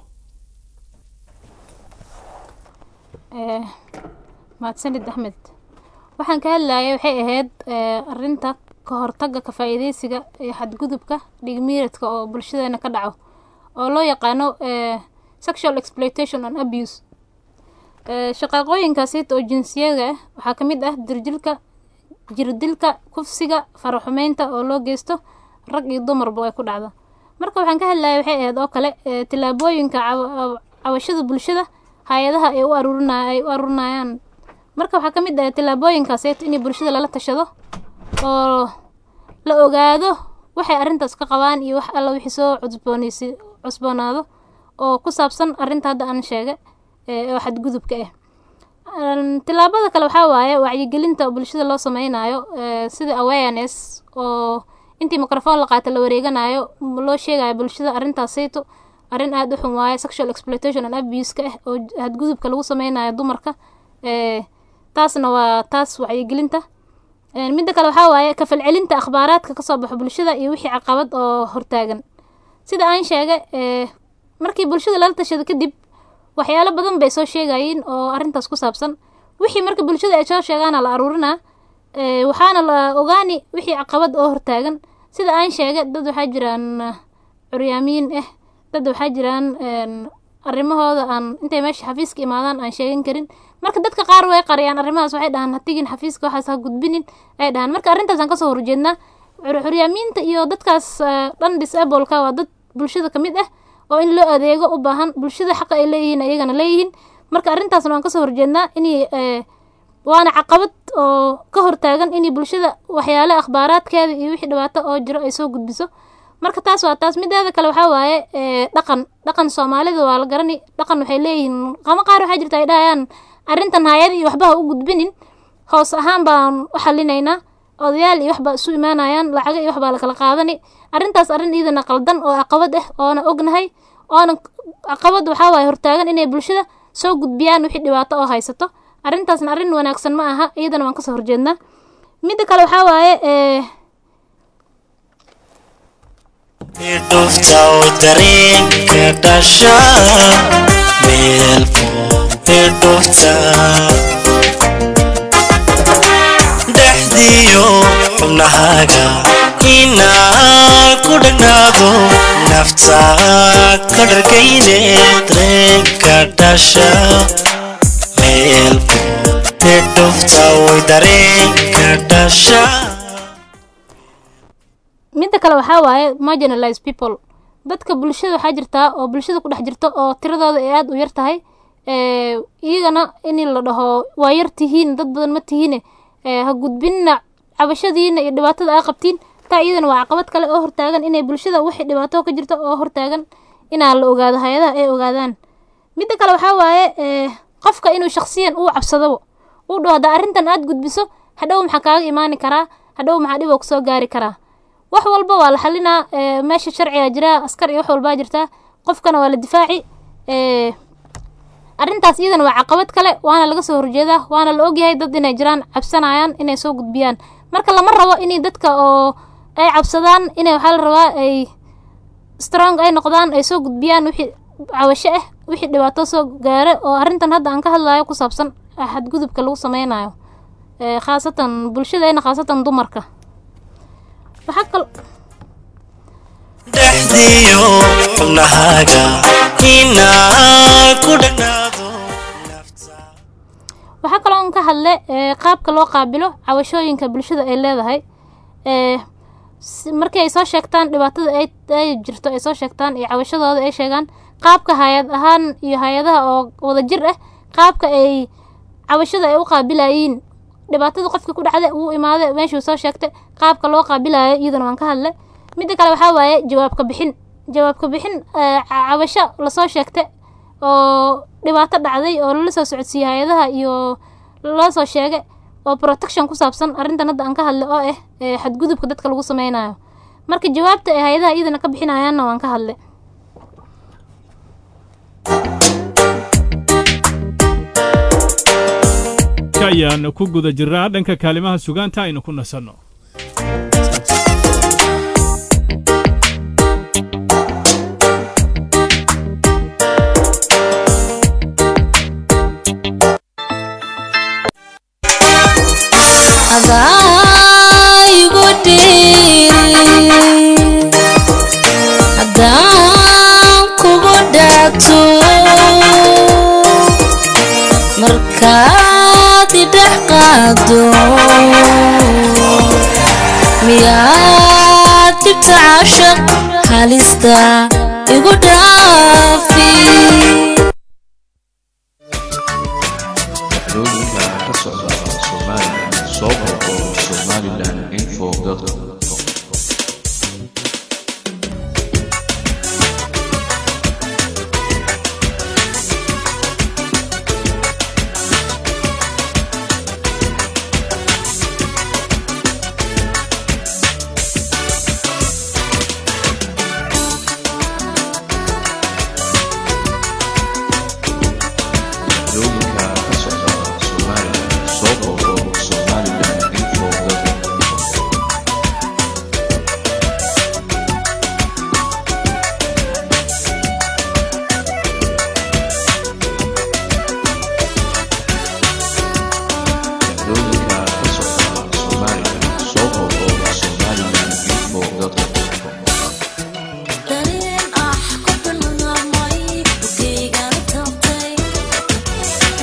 Speaker 2: Eh, mahadsanid axmed waxaan ka hadlayay waxay ahayd eh, arinta ka hortagga ka faa'iidaysiga iyo xadgudubka dhigmiiradka oo bulshadeena ka dhaco oo loo yaqaano eh, sexual exploitation and abuse Eh, shaqaaqooyinkaasiita oo jinsiyada ah waxaa ka mid ah dirjilka jirdilka kufsiga faraxumeynta oo loo geysto rag iyo dumarba ay ku dhacdo marka waxaan ka hadlayay waxay ahayd oo kale eh, tillaabooyinka cawa- cawashada bulshada hay-adaha ay u aruurinay ay u aruurinayaan marka waxaa ka mid ah tillaabooyinkaaseeto in bulshada lala tashado oo la ogaado waxay arrintaas ka qabaan iyo wax alla wixii soo cusboonaysi cusboonaado oo ku saabsan arrinta hadda aan sheegay ee oo xadgudubka ah Een, tillaabada kale waxaa waaye wacyigelinta bulshada loo sameynayo ee, sida awareness oo intii microphone la qaata la wareeganayo m- loo sheegayo bulshada arrintaasayto arrin aada u xun waaye sexual exploitation and abuse-ka ah oo j- xadgudubka lagu sameynayo dumarka ee, taasna waa taas wacyigelinta Een, midda kale waxaa waaye ka falcelinta akhbaaraadka kasoo baxo bulshada iyo wixii caqabad oo hortaagan sida aan sheegay ee, markii bulshada lala tashado kadib waxyaalo badan bay soo sheegayiin oo arrintaas ku saabsan wixii marka bulshada ay soo sheegaana la aruurinaa ee, waxaana la ogaani wixii caqabad oo hortaagan sida aan sheegay dad waxaa jiraan ah, curyaamiin ah dad waxaa jiraan een, arrimahooda aan intay meesha xafiiska imaadaan aan sheegan karin marka dadka qaar way qariyaan arrimahaas waxay dhahaan ha tigin xafiiska waxaas ha gudbinin ay dhahaan marka arrintaasaan kasoo horjeednaa Cur- curyaamiinta iyo dadkaas ah, dhan disableka waa dad bulshada ka mid ah oo in loo adeego u baahan bulshada xaqa ay leeyihiin ayagana leeyihiin marka arrintaasna waan kasoo horjeednaa inay eh, waana caqabad oo ka hortaagan inay bulshada waxyaale akhbaaraadkeeda iyo wixii dhibaato oo jiro ay soo gudbiso marka taas waa taas mideeda kale waxaa waaye eh, dhaqan dhaqan soomaalida waa la garani dhaqan waxay leeyihiin qamo qaar waxaa jirta ay dhahayaan arrintan hayad iyo waxba ha u gudbinin hoos ahaan baan u xalinaynaa odayaal iyo waxbaa isu imaanayaan lacago iyo waxbaa la kala qaadani arrintaas arrin iidana qaldan oo caqabad ah oona ognahay oona caqabad waxaa waaye hortaagan inay bulshada soo gudbiyaan wixii dhibaato oo haysato arrintaasna arrin wanaagsan ma aha iyadana waan kasoo horjeednaa midda kale waxaa waaye ee
Speaker 4: idhufta oo dareenka dhasha meel fog idhufta dhexdiyo xubnahaaga inaan ku dhagnaado nafta ka dhargayne dareenka dhasha meel fog idhufta oo dareenka dhasha
Speaker 2: midda kale waxaa waaye marginalized people dadka bulshada waxaa jirtaa oo bulshada ku dhex jirta oo tiradooda ay aada u yar tahay ee iyagana in la dhaho waa yar tihiin dad badan ma tihiine ee ha gudbinna cabashadiina iyo dhibaatada aa qabtiin taa iyadana waa caqabad kale oo hortaagan inay bulshada wixii dhibaato ka jirta oo hortaagan inaa la ogaado hay-adaha ay ogaadaan midda kale waxaa waaye ee qofka inuu shakhsiyan uu cabsadabo uu dhaho haddaa arrintan aad gudbiso hadhow maxaa kaaga imaani karaa hadhow maxaa dhib oo kusoo gaari karaa wax walba waa la xalinaa ee, meesha sharciga jira askar iyo wax walbaa jirtaa qofkana waa la difaaci ee, arrintaas iyadana waa caqabad kale waana laga soo horjeedaa waana la ogyahay dad inay jiraan cabsanayaan inay soo gudbiyaan marka lama rabo inay dadka oo ay cabsadaan inay waxaa la rabaa ay strong ay noqdaan ay soo gudbiyaan wixii cawasho ah wixii dhibaato soo gaare oo arrintan hadda aan ka hadlayo ku saabsan xadgudubka lagu sameynayo ee, khaasatan bulshadeena khaasatan dumarka waxaa kal
Speaker 4: dhexdiyo xubnahaaga inaan ku dhagnaado nafta
Speaker 2: waxaa kaloo aan ka hadle ee, qaabka loo qaabilo cawashooyinka bulshada ay leedahay ee, si- markii ay soo sheegtaan dhibaatada ay ay jirto ay soo sheegtaan iyo cawashadooda ay sheegaan qaabka hay-ad ahaan iyo hay-adaha oo wada jir ah qaabka ay cawashada ay u qaabilayiin dhibaatada qofka ku dhacda uu imaada meeshuu soo sheegtay qaabka loo qaabilayo iyadana waan ka hadle midda kale waxaa waaye jawaabka bixin jawaabka bixin ee, ca- cawasho lasoo sheegtay oo dhibaato dhacday oo lala soo socodsiiyey hay-adaha iyo loo soo sheegay oo protection ku saabsan arrintan hadda aan ka hadlay oo ah ee xadgudubka dadka lagu sameynayo marka jawaabta ay hay-adaha iyadana ka bixinayaanna waan ka hadlay
Speaker 1: ayaan ku guda jirnaa dhanka kaalimaha sugaanta aynu ku nasanno
Speaker 3: adaigu dhiiri haddaan kugu dhaato markaad idhex qaado miyaad dhibta cashaq halista igu dhaafi
Speaker 7: dhacdooyinka ka socda Soomaaliya soo boqo Somaliland info dhacdooyinka ka socda Soomaaliya soo boqo Somaliland info dhacdooyinka ka socda Soomaaliya soo boqo Somaliland info
Speaker 3: dareen ah ku bilmaamay bugayga tabtay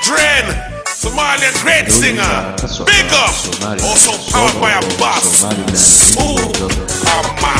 Speaker 8: Dren, Somalian great singer. Big up. Also powered by a boss. Ooh, Amma.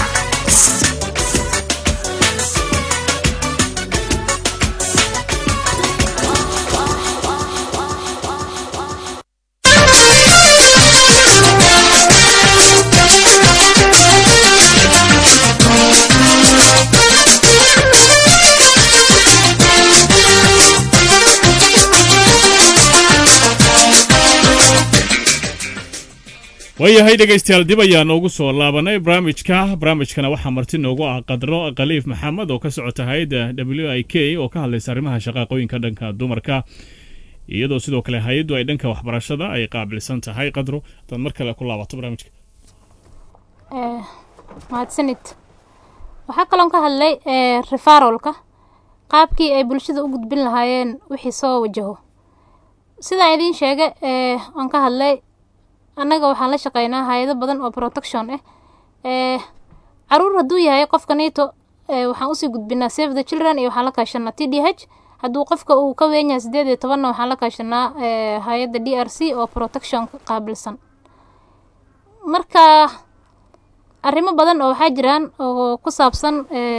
Speaker 1: waayahay dhegaystayaal dib ayaan ugu soo laabanay barnaamijka barnaamijkana waxaa marti noogu ah qadro khaliif maxamed oo ka socota hay-adda w i k oo ka hadlaysa arrimaha shaqaaqooyinka dhanka dumarka iyadoo sidoo kale hay-addu ay dhanka waxbarashada ay qaabilsan tahay qadro hadaad mar kale ku laabato barnaamijka
Speaker 2: mahadsanid waxaa kaloon ka hadlay refarolka qaabkii ay bulshada u gudbin lahaayeen wixii soo wajaho sidaan idiin sheegay aan ka hadlay annaga waxaan la shaqeynaa hay-ado badan oo protection ah caruur hadduu yahay qofka nato waxaan usii gudbinaa save the children iyo waxaan la kaashanaa t d h hadduu qofka uu ka weyn yahay sideed iyo tobanna waxaan la kaashanaa hay-adda d r c oo protection qaabilsan marka arrimo badan oo waxaa jiraan oo ku saabsan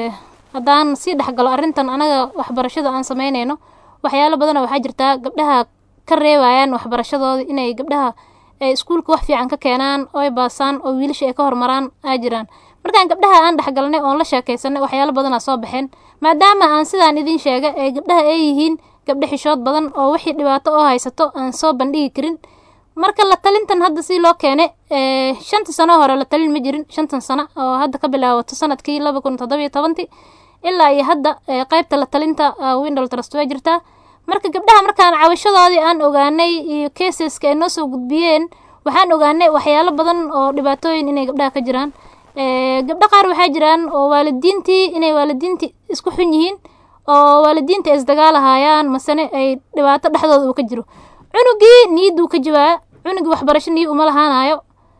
Speaker 2: haddaan sii dhexgalo arrintan anaga waxbarashada aan sameyneyno waxyaalo badan oo waxaa jirtaa gabdhaha ka reebayaan waxbarashadooda inay gabdhaha iskuulka wax fiican ka keenaan oy baasaan oo wiilasha ay ka hormaraan aa jiraan markaan gabdhaha aan dhexgalnay oon la sheekaysanay waxyaalo badanaa soo baxeen maadaama aan sidaan idiin sheegay ee gabdhaha ay yihiin gabdho xishood badan oo wixii dhibaato oo haysato aan soo bandhigi karin marka la talintan hadda si loo keenay shantii sano hore la talin ma jirin shantan sano oo hadda ka bilaabato sanadkii laba kun toddobiyo tobantii ilaa iyo hadda qeybta la talinta windol trust waa jirtaa marka gabdhaha markaan cabashadoodii aan ogaanay iyo caseska ay noo soo gudbiyeen waxaan ogaanay waxyaalo badan oo dhibaatooyin inay gabdhaha ka jiraan gabdho qaar waxaa jiraan oo waalidiintii inay waalidiintii isku xun yihiin oo waalidiinta ay isdagaalahayaan masene ay dhibaato dhexdooda uu ka jiro cunugii niyadduu ka jawaa cunugii waxbarasho niyi uma lahaanayo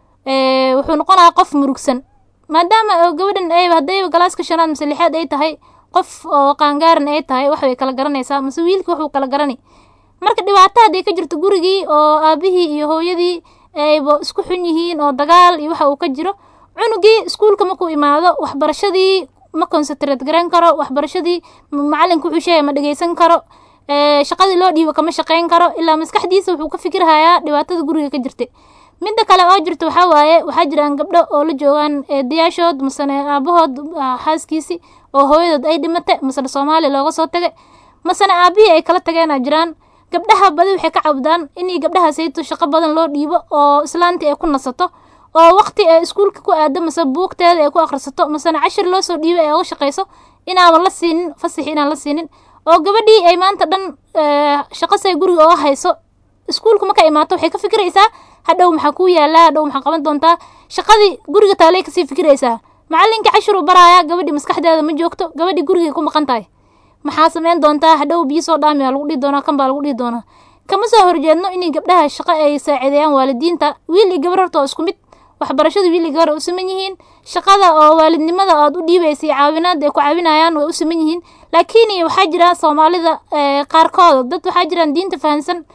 Speaker 2: wuxuu noqonayaa qof murugsan maadaama gabadhan ay haddayba galaaska shanaad mise lixaad ay tahay qof oo qaangaaran ay tahay wax bay kala garanaysaa mase wiilkii waxuu kala garani marka dhibaato hadday ka jirto gurigii oo aabihii iyo hooyadii ayba isku xun yihiin oo dagaal iyo waxa uu ka jiro cunugii iskuulka markuu imaado waxbarashadii ma concentrate garan karo waxbarashadii macalinka wuxuu sheegay ma dhegeysan karo shaqadii loo dhiibo kama shaqeyn karo ilaa maskaxdiisa wuxuu ka fikirhayaa dhibaatada guriga ka jirta midda kale oo jirta waxaa waaye waxaa jiraan gabdho oo la joogaan eedayaashood masene aabahood xaaskiisii oo hooyadood ay dhimatay masene soomaaliya looga soo tagay masene aabihii ay kala tageenaa jiraan gabdhaha badi waxay ka cabdaan inay gabdhahaasayto shaqo badan loo dhiibo oo islaantii ay ku nasato oo waqti ay iskuulka ku aado mase buugteeda ay ku akhrisato masene cashir loo soo dhiibay ay uga shaqayso inaaban la siinin fasaxi inaan la siinin oo gabadhii ay maanta dhan shaqasay guriga oga hayso iskuulka marka imaato waxay ka fikiraysaa hadhow maxaa kuu yaallaa hadhow maxaa qaban doontaa shaqadii guriga taalay kasii fikiraysaa macalinkii cashir uu baraaya gabadhii maskaxdeeda ma joogto gabadhii gurigay ku maqan tahay maxaa sameyn doontaa hadhow biyo soo dhaami lagu dhihi doonaa kan baa lagu dhihi doonaa kama soo horjeedno inay gabdhaha shaqo ay saacideeyaan waalidiinta wiil iyo gabar horta oo isku mid waxbarashada wiil iyo gabar ay u siman yihiin shaqada oo waalidnimada aad u dhiibaysa iyo caawinaada ay ku caawinayaan way u siman yihiin laakiin waxaa jira soomaalida qaarkooda dad waxaa jiraan diinta fahansan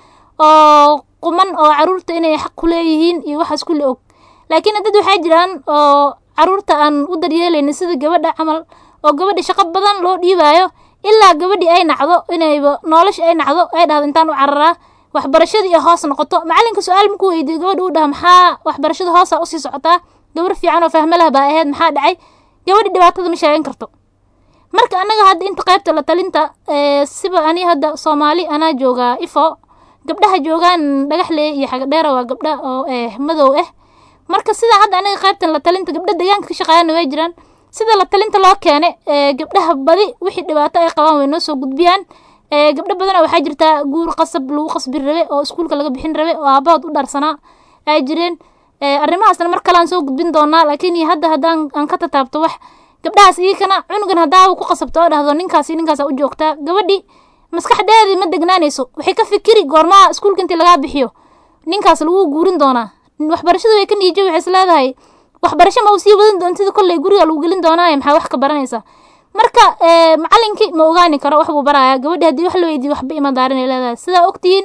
Speaker 2: oo quman oo caruurta inay xaq ku leeyihiin iyo waxaas kulli og laakiin dad waxaa jiraan oo caruurta aan u daryeelaynin sida gabadha camal oo gabadha shaqo badan loo dhiibaayo ilaa gabadhii ay nacdo inayba nolosha ay nacdo ay dhahdo intaan u cararaa waxbarashadii iyo hoos noqoto macalinka su-aal markuu weydiiyo gabadha uu dhaha maxaa waxbarashada hoosa usii socotaa gabar fiican oo fahmo lah baa ahayd maxaa dhacay gabadhi dhibaatada ma sheegan karto marka annaga hadda inta qaybta la talinta siba ani hadda soomaali anaa joogaa ifo gabdhaha joogaan dhagaxle iyo xagadheera waa gabdha oo madow ah marka sidaa hadda aniga qaybtan la talinta gabdha deegaanka ka shaqeeyana way jiraan sida la talinta loo keenay gabdhaha badi wixii dhibaato ay qabaan way noo soo gudbiyaan gabdho badana waxaa jirtaa guur qasab lagu qasbi rabe oo iskuulka laga bixin rabe oo aabahood u dhaarsanaa ay jireen arrimahaasna mar kale aan soo gudbin doonaa laakiin hadda haddaan aan ka tataabto wax gabdhahaas iyakana cunugan haddaa ku qasabto oo dhahdo ninkaasi ninkaasa u joogtaa gabadhi maskaxdeedii ma degnaanayso waxay ka fikiri goormaha iskuulka intii lagaa bixiyo ninkaas lagu guurin doonaa waxbarashada way ka niijo waxay is leedahay waxbarasho ma uu sii wadan doontida kolley guriga lagu gelin doonaaye maxaa wax ka baranaysaa marka macalinkii ma ogaani karo wax buu barayaa gabadhi haddii wax la weydiiyo waxba ima daarin ay leedahay sidaa ogtihiin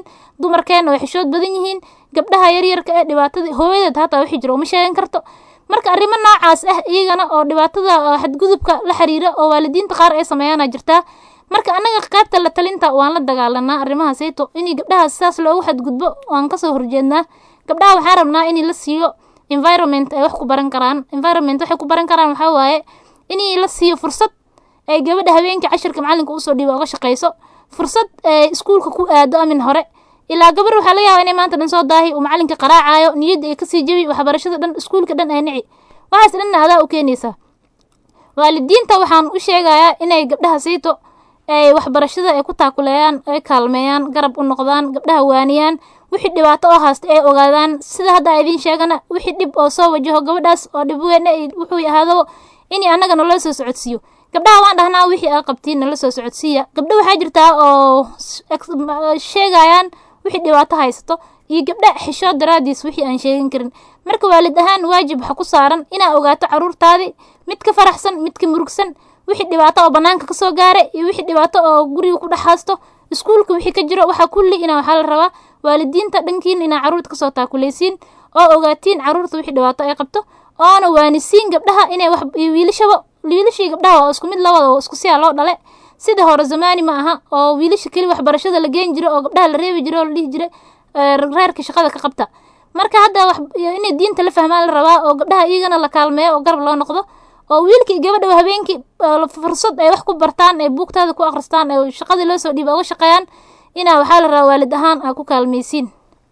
Speaker 2: dumarkeena way xishood badan yihiin gabdhaha yaryarka ee dhibaatada hooyadeed hataa wixii jira uma sheegan karto marka arrimo noocaas ah iyagana oo dhibaatada oo xadgudubka la xiriira oo waalidiinta qaar ay sameeyaana jirtaa marka annaga qaybta la talinta waan la dagaalanaa arrimaha sayto inay gabdhaha sidaas loogu xadgudbo waan kasoo horjeednaa gabdhaha waxaan rabnaa in la siiyo environment ay wax ku baran karaan environment waxay ku baran karaan waxaa waaye in la siiyo fursad ay gabadha habeenkii cashirka macalinka usoo dhiiba uga shaqayso fursad ay iskuulka ku aado amin hore ilaa gabar waxaa laga yaaba inay maanta dhan soo daahi uu macalinka qaraacayo niyadda ay kasii jebi waxbarashada dhan iskuulka dhan ay nici waxaas dhanna adaa u keenaysaa waalidiinta waxaan u sheegayaa inay gabdhaha siito ay waxbarashada ay ku taakuleeyaan ay kaalmeeyaan garab u noqdaan gabdhaha waaniyaan wixii dhibaato oo haasta ay ogaadaan sida hadda idiin sheegana wixii dhib oo soo wajaho gabadhaas oo dhib weyn wuxuu ahaadaba in annaga naloo soo socodsiiyo gabdhaha waan dhahnaa wixii aa qabtiin nala soo socodsiiya gabdho waxaa jirtaa oo sheegayaan wixii dhibaato haysato iyo gabdha xishood daraadiis wixii aan sheegan karin marka waalid ahaan waajib waxa ku saaran inaa ogaato caruurtaadii mid ka faraxsan mid ka murugsan wixii dhibaato oo banaanka kasoo gaaray iyo wixii dhibaato oo guriga ku dhex haasto iskuulka wixii ka jiro waxaa kulli inaa waxaa la rabaa waalidiinta dhankiin inaa caruurta kasoo taakuleysiin oo ogaatiin caruurta wixii dhibaato ay qabto oona waanisiin gabdhaha inay wax wiilashaba wiilashii gabdhaha waa isku mid labada oo isku siyaa loo dhale sida hore zamaani ma aha oo wiilasha keli waxbarashada la geen jiro oo gabdhaha la reebi jiro oo la dhihi jiray reerka shaqada ka qabta marka hadda inay diinta la fahmaan la rabaa oo gabdhaha iyagana la kaalmeeyo oo garab loo noqdo oo wiilkii gabadha habeenkii fursad ay wax ku bartaan ay buugtaada ku akhristaan ay shaqadii loo soo dhiiba uga shaqeeyaan inaa waxaa la rabaa waalid ahaan aa ku kaalmaysiin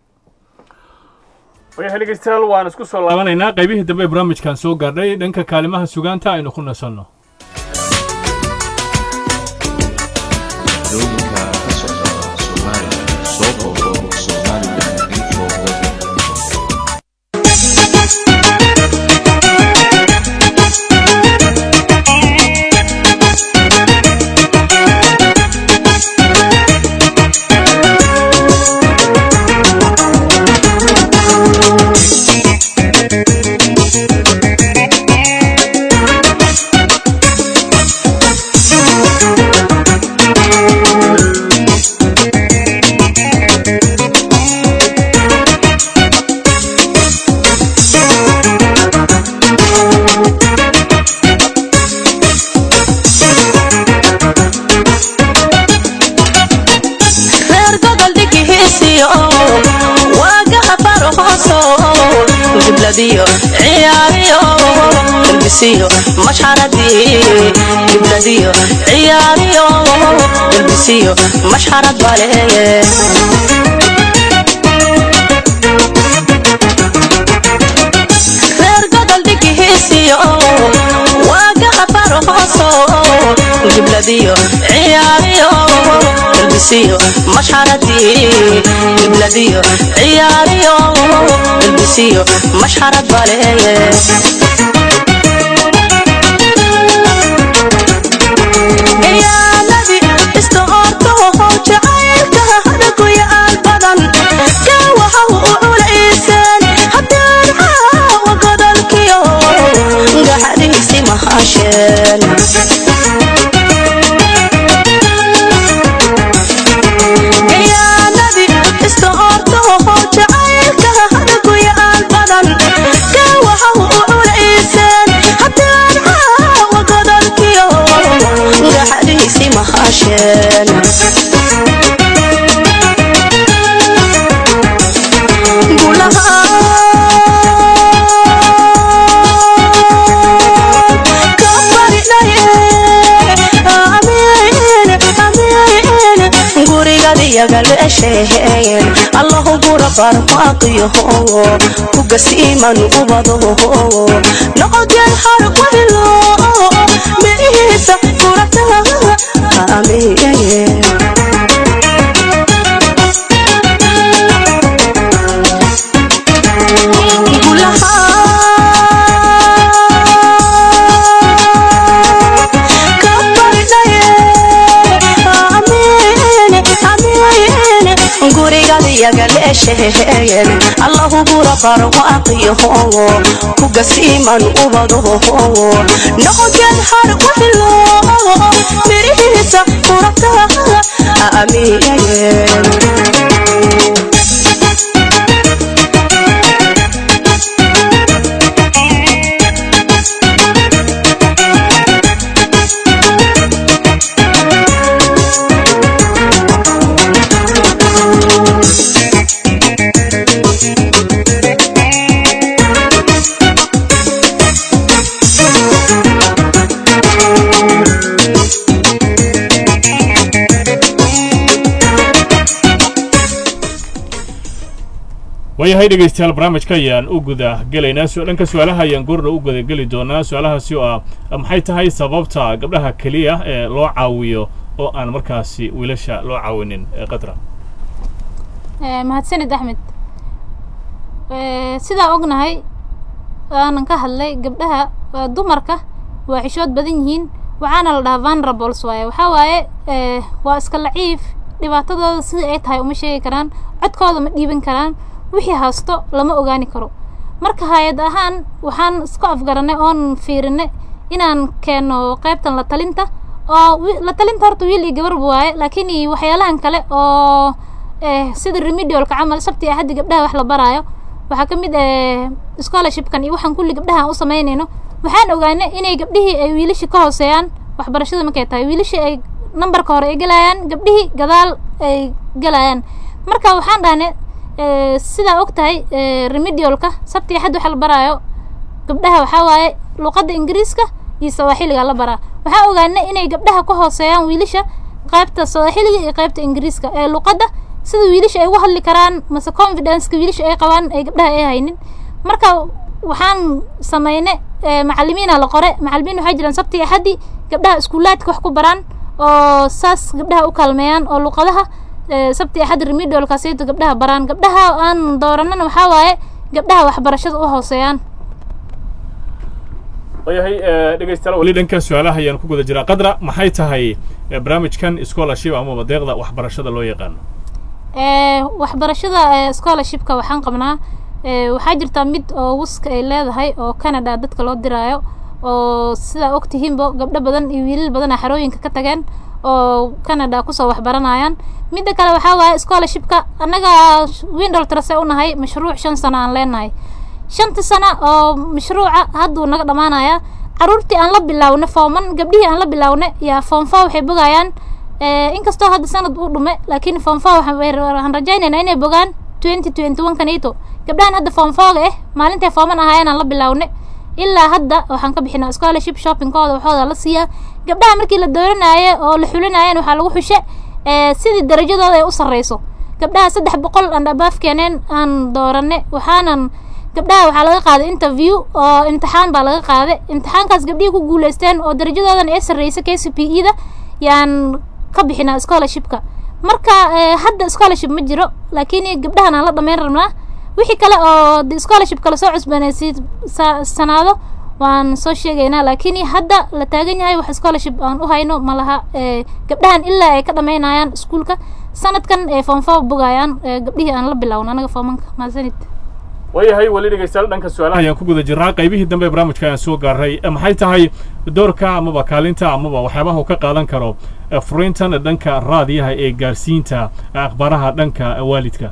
Speaker 1: wayahay dhegeystayaal waan isku soo laabanaynaa qaybihii dambe ee barnaamijkan soo gaadhay dhanka kaalimaha sugaanta aynu ku nasanno
Speaker 7: dooyinka ka socda Soomaaliya soo booqo Somaliland info
Speaker 9: reer gobol dhigihiisiyo waagaha farhooso gibladiyo ciyaariyo galbisiyo mashxaradii gibladiyo ciyaariyo galbisiyo mashxarad baleeye reer gobol dhigihiisiyo waagaha farhooso gibladiyo ciyaariyo galbisiyo mashxaradii gibladiyo ciyaariyo galbisiyo mashxarad baleeye ciyaaladii iska ortaho jacaylka hadaguyaal badan kaa waxa u culayseen haddaan caawa godolkiyo gaxadhiisi mahasheen ciyaaladii iska ortaho jacaylka hadaguyaal badan kaa waxa u culayseen haddaan caawa godolkiyo gaxadhiisi mahasheen gurigadiyagalesheen allahu gura barmaaqiyaho kugasiiman ubado noqodeen harqwahilo mirihiisa gurata aamiye gurigadiyagalesheen allahu gura barwaaqiyaho kugasiiman ubadoho noqodeen harqwahilo mirihiisa gurata aamiye
Speaker 1: waayahay dhegeystayaal barnaamijka ayaan u guda gelaynaa su- dhanka su-aalaha ayaan goorna u guda geli doonaa su-aalahaasi oo ah maxay tahay sababta gabdhaha keliya ee loo caawiyo oo aan markaasi wiilasha loo caawinin ee qadra
Speaker 2: Eh, mahadsanid axmed Eh, sidaa ognahay aanan ka hadlay gabdhaha waa dumarka waa xishood badan yihiin waxaana la dhahaa vanrables waaye waxaa waaye eh, waa iska laciif dhibaatadooda sida ay tahay uma sheegi karaan codkooda ma dhiiban karaan wixii haasto lama ogaani karo marka hay-ad ahaan waxaan isku afgaranay oon fiirinay inaan keeno qaybtan la talinta oo wi- la talinta horta wiil iyo gabarba waaye laakiin iyo waxyaalahan kale oo eh, sida remedialka camal sabti axaddi gabdhaha wax la baraayo waxaa ka mid eh, scholarshipkan iyo waxaan kulli gabdhaha aan u samaynayno waxaan ogaanay inay gabdhihii ay wiilasha ka hooseeyaan waxbarashada markay tahay wiilashii ay nambarka hore ay gelayaan gabdhihii gadaal ay gelayaan marka waxaan dhahnay eh, sidaa og tahay eh, remedialka sabti axad waxa la baraayo gabdhaha waxaa waaye luqadda ingiriiska iyo sawaaxiliga la baraa waxaa ogaanay inay gabdhaha ka hooseeyaan wiilasha qaybta sawaaxiliga iyo qaybta ingiriiska ee luqadda sida wiilasha ay ugu hadli karaan mase confidenceka wiilasha ay qabaan ay gabdhaha ay haynin marka waxaan sameynay eh, macalimiina la qore macalimiin waxaa jiraan sabti iyo axaddi gabdhaha iskuulaadka wax ku baraan oo saas gabdhaha u kaalmeeyaan oo luqadaha eh, sabti iyo axad remedialkaasayto gabdhaha baraan gabdhaha aan dooranana waxaa waaye gabdhaha waxbarashada u hooseeyaan
Speaker 1: waayahay dhegeystayaal weli dhanka su-aalaha ayaan ku guda jiraa qadra maxay tahay eh, barnaamijkan scholarship amaba deeqda waxbarashada loo yaqaano
Speaker 2: Eh, waxbarashada eh, scholarshipka waxaan qabnaa eh, waxaa jirtaa mid oo wuska ay leedahay oo canada dadka loo diraayo oo sidaa ogtihiinbo gabdho badan iyo wiilal badan a xarooyinka ka tageen oo canada kusoo waxbaranayaan midda kale waxaa waaye scholarshipka annaga windol trase unahay mashruuc shan sano aan leenahay shanta sano oo mashruuca hadduu naga dhammaanayaa caruurtii aan la bilaawna fooman gabdhihii aan la bilaawna yaa foomfa waxay bogayaan Eh, inkastoo hadda sanad uu dhume laakiin form four waxaan way- waxaan rajaynaynaa inay bogaan twenty twenty one kanito gabdhahan hadda form fourga eh maalintay fooman ahaayeen aan la bilaawne ilaa hadda waxaan ka bixinaa scholarship shoppingkooda waxooda la siiyaa gabdhaha markii la dooranaaye oo la xulinayeen waxaa lagu xushe eh, sidii darajadooda ay u sarreyso gabdhaha saddex boqol aan abaaf keeneen aan doorane waxaanan gabdhaha waxaa laga qaaday interview oo imtixaan baa laga qaaday imtixaankaas gabdhihii ku guuleysteen oo darajadoodan ee sarreysa k c p e da yaan ka bixinaa scholarshipka marka eh, hadda scholarship ma jiro laakiin gabdhahan aan la dhammayn rabnaa wixii kale oo de scholarship kale soo cusboonaysiid sa- sanaado waan soo sheegaynaa laakiin hadda la taagan yahay wax scholarship aan u hayno ma laha eh, gabdhahan ilaa ay ka dhammaynayaan iskuulka sanadkan ee form four bogayaan eh, gabdhihii aan la bilowno anaga foomanka maasanid
Speaker 1: waayahay weli dhegeystayaal dhanka su-aalaha ayaan ku guda jirnaa qaybihii dambe ee barnaamijka ayaan soo gaaray Eh, maxay tahay doorka amaba kaalinta amaba waxyaabaha uu ka qaadan karo eh, furiintan dhanka raadiyaha ee gaarsiinta eh, akhbaaraha dhanka eh, waalidka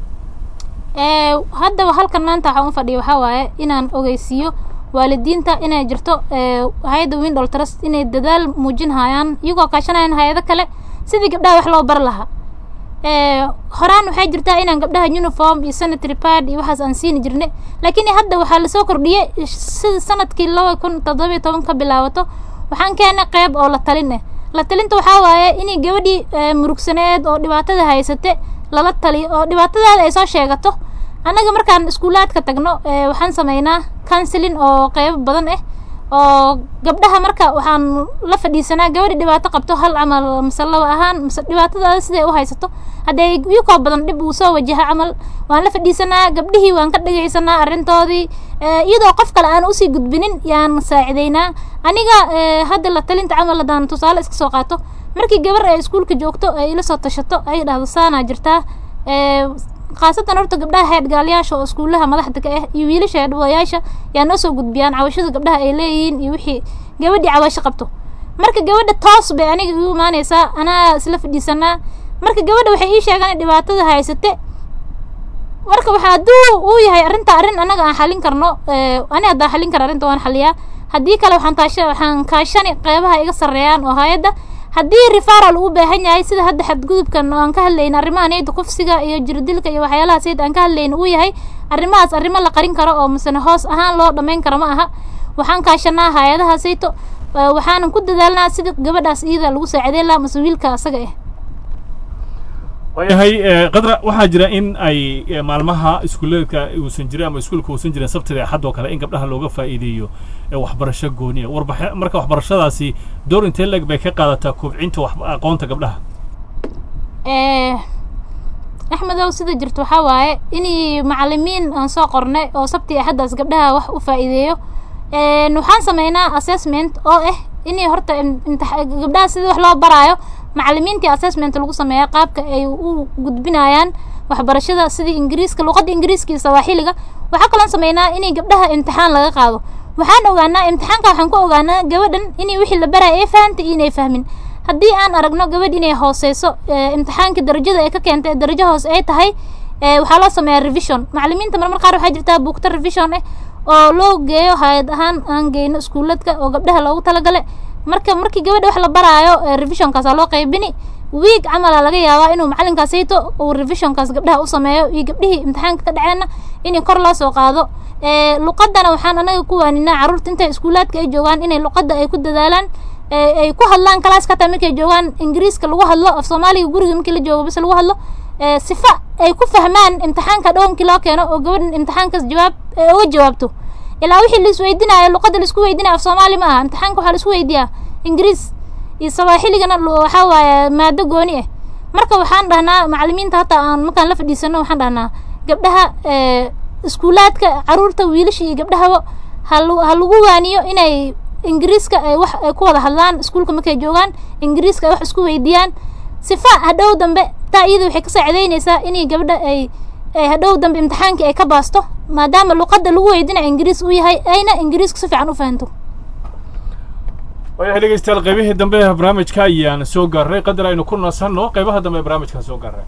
Speaker 2: Eh, haddaba halkan maanta waxaan u fadhiya waxaa waaye inaan ogeysiiyo waalidiinta inay jirto eh, hay-adda windol trust inay dadaal muujinhayaan iyagoo kaashanayaan hay-ado kale sidii gabdhaha wax loo bar lahaa Eh, horaan waxay jirtaa inaan gabdhaha uniform iyo sanitary pad iyo waxaas aan siini jirnay laakiin hadda waxaa lasoo kordhiyey sida sanadkii laba kun toddoba iyo toban ka bilaabato waxaan keenay qeyb oo la talin ah la talinta waxaa waaye inay gabadhii eh, murugsaneed oo dhibaatada haysate lala taliyo oo dhibaatadaada ay soo sheegato annaga markaan iskuulaadka tagno eh, waxaan sameynaa counseling oo qeybo badan ah oo gabdhaha marka waxaan la fadhiisanaa gabadhi dhibaato qabto hal camal mise laba ahaan mise dhibaatadaada siday u haysato haddee iyakoo badan dhib uu soo wajaha camal waan la fadhiisanaa gabdhihii waan ka dhagaysanaa arrintoodii eh, iyadoo qof kale aan usii gudbinin yaan saacidaynaa aniga eh, hadda la talinta camal haddaan tusaale iska soo qaato markii gabar ay iskuulka joogto ay ila soo tashato ay dhahdo saanaa jirtaa eh, khaasatan horta gabdhaha heedgaalayaasha oo iskuulaha madaxda ka ah iyo wiilasha heedhawayaasha yaa noo soo gudbiyaan cawashada gabdhaha ay leeyihiin iyo wixii gabadhii cawasho qabto marka gabadha toos bay aniga igu imaanaysaa anaa isla fadhiisanaa marka gabadha waxay ii sheegaan in dhibaatada haysate marka waxa hadduu uu yahay arrinta arrin annaga aan xalin karno eh, ani haddaan xalin kara arrinta waan xaliyaa haddii kale waxaan taasha waxaan kaashani qeybaha iga sarreeyaan oo hay-adda haddii referal uu baahan yahay sida hadda xadgudubkan oo aan ka hadlayna arrimaha niyadda kufsiga iyo jirdilka iyo waxyaalaha sayid aan ka hadlayna uu yahay arrimahaas arrimo la qarin karo oo misena hoos ahaan loo dhammayn karo ma aha waxaan kaashanaa hay-adaha sayto eh, waxaanan ku dadaalnaa sidii gabadhaas iyada lagu saacideyn lahaa mase wiilka asaga ah
Speaker 1: waayahay eh, qadra waxaa jira in ay eh, maalmaha iskuuleedka uusan jirin ama iskuulka uusan jirin sabtida axad oo kale in gabdhaha looga faa'iideeyo eh, waxbarasho gooniya warbaxe marka waxbarashadaasi door intee leeg bay ka qaadataa kobcinta wax aqoonta gabdhaha
Speaker 2: Eh, axmedow sida jirto waxaa waaye inay macalimiin aan soo qornay oo sabti axaddaas gabdhaha wax u faa'iideeyo Een, waxaan sameynaa assessment oo ah inay horta im- imtix- gabdhaha sidii wax loo baraayo macalimiintii assessment lagu sameeya qaabka ay u gudbinayaan waxbarashada sidii ingiriiska luqadda ingiriiska iyo sawaaxiliga waxaa kaloon sameynaa inay gabdhaha imtixaan laga qaado waxaan ogaanaa imtixaanka waxaan ku ogaanaa gabadhan inay wixii la baraya ay fahantay iyo inay fahmin haddii aan aragno gabadh inay hooseyso ee, imtixaanka darajada ay ka keentay darajo hoose ay tahay ee, waxaa loo sameeyaa revision macalimiinta marmar qaar waxaa jirtaa buugta revision ah oo loo geeyo hay-ad ahaan aan geyno iskuuladka oo gabdhaha loogu talagale marka markii gabadha wax la baraayo ee, revisionkaasa loo qaybini wiig camala laga yaabaa inuu macalinkaasayto uu revisionkaas gabdhaha u sameeyo iyo gabdhihii imtixaanka ka dhaceenna in kor loo soo qaado ee, luqadana waxaan anaga ku waaninaa carruurta intay iskuulaadka ay joogaan inay luqadda ay ku dadaalaan ee, ay ku hadlaan kalaaska hataa markay joogaan ingiriiska lagu hadlo af soomaaliga guriga markii la joogo bas lagu hadlo ee, sifa ay ku fahmaan imtixaanka dhownkii loo keeno oo gabadhan imtixaankaas jawaab ee, uga jawaabto ilaa wixii la isweydiinayo luqadda la isku weydiinayo af soomaali ma aha imtixaanka waxaa la isku weydiiyaa ingiriis iyo sawaaxiligana lu- waxaa waaye maado gooni ah marka waxaan dhahnaa macalimiinta hataa aan markaan la fadhiisano waxaan dhahnaa gabdhaha ee, iskuulaadka caruurta wiilasha iyo gabdhahaba ha lu- ha lagu waaniyo inay ingiriiska ay wax ay ku wada hadlaan iskuulka markay joogaan ingiriiska ay wax isku weydiiyaan sifa hadhow dambe taa iyada waxay ka saacidaynaysaa inay gabdha ay ay hadhow dambe imtixaankii ay ka baasto maadaama luqadda lagu weydiinaya ingiriis uu yahay ayna ingiriiska si fiican u fahanto
Speaker 1: waayahay dhegeystayaal qaybihii dambe ee barnaamijka ayaan soo gaarnay qadar aynu ku nasanno qaybaha dambe ee barnaamijkaan soo gaarnay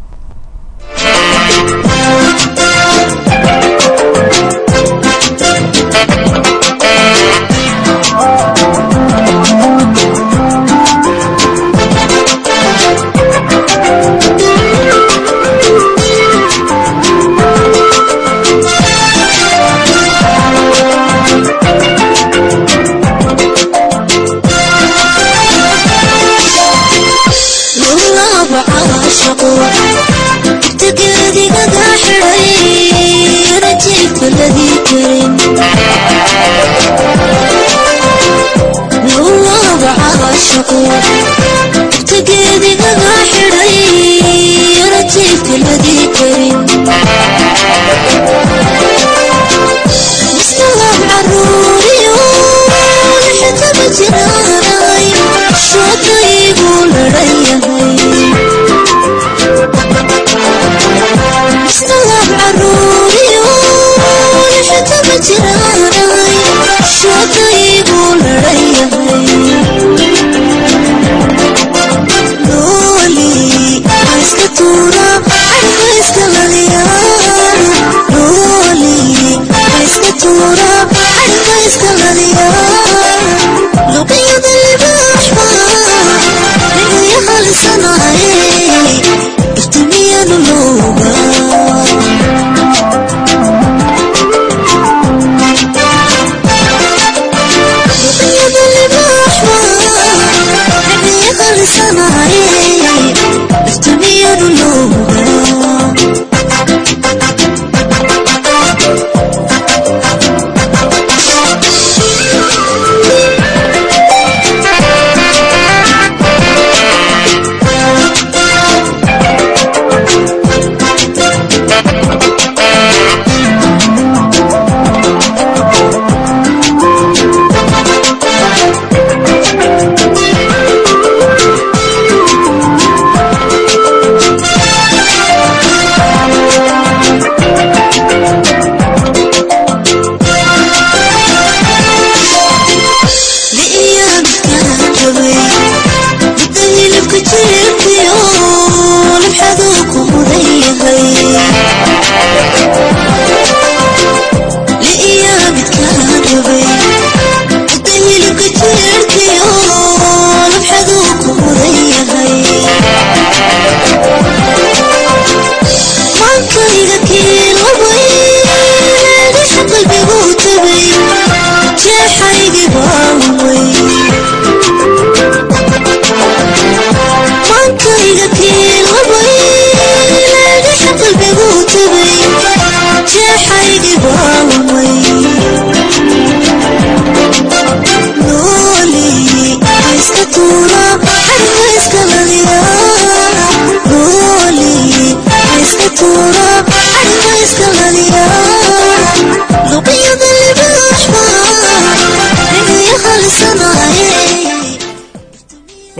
Speaker 3: lulaaba caashaqo tagedigaga xidhay rajiibka ladii karin lulaaba caashaqo tagedigaga xidhay rajiibka ladii karin mustalaab caruuriyo lixdaba jiraay shoodaygu ladhan yahay mustalaab caruuriyo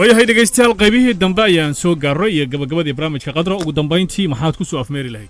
Speaker 1: waayahay dhegaystayaal qaybihii dambe ayaan soo gaarray iyo gabagabadii barnaamijka qadra ugu dambayntii maxaad ku soo afmeeri lahayd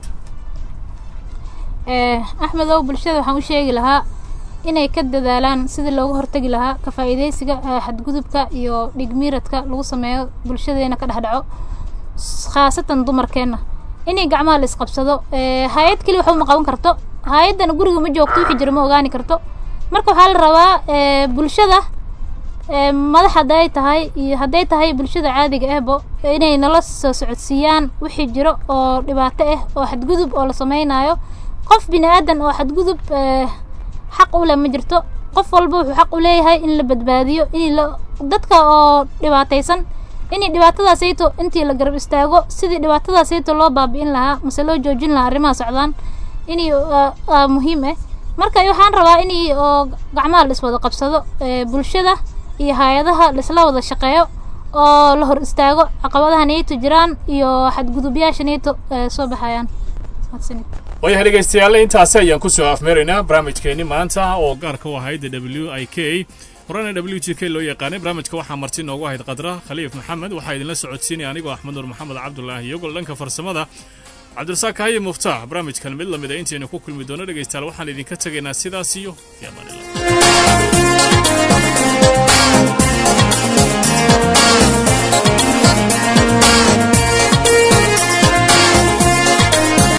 Speaker 2: ee axmedow bulshada waxaan u sheegi lahaa inay ka dadaalaan sidii looga hortagi lahaa ka faa'iidaysiga ee xadgudubka iyo dhigmiiradka lagu sameeyo bulshadeena ka dhex dhaco s- khaasatan dumarkeenna inay gacmaha la isqabsado ee hay-ad keli waxba ma qaban karto hay-addana guriga ma joogto wixii jira ma ogaani karto marka waxaa la rabaa ee bulshada ee madax hadday tahay iyo hadday tahay bulshada caadiga ahbo inay nala soo socodsiiyaan wixii jiro oo dhibaato ah oo xadgudub oo la sameynayo qof bini aadan oo xadgudub ee xaq u leh ma jirto qof walba wuxuu xaq u leeyahay in la badbaadiyo in la dadka oo dhibaataysan inay dhibaatadaasayto intii la garab istaago sidii dhibaatadaasayto loo baabi'in lahaa mase loo joojin lahaa arrimaha socdaan inay aa- aa muhiim ah marka waxaan rabaa inay oo gacmaha la iswada qabsado ee bulshada iyo hay-adaha la isla wada shaqeeyo oo la hor istaago caqabadaha niyto jiraan iyo xadgudubyaasha niyto ee soo baxayaan mahadsanid
Speaker 1: waayahay dhegaystayaal intaasi ayaan ku soo afmeeraynaa barnaamijkeenni maanta oo gaarka u ahayd w i k horena w g k loo yaqaanay barnaamijka waxaa marti noogu ahayd qadra khaliif maxamed waxaa idinla socodsiinaya anigoo axmed nuur maxamed cabdulaahi iyagoo dhanka farsamada cabdirasaaq kahaye muftaax barnaamijkan mid lamid a intaynu ku kulmi doono dhegaystayaal waxaan idinka tegaynaa sidaas iyo fi amaan illah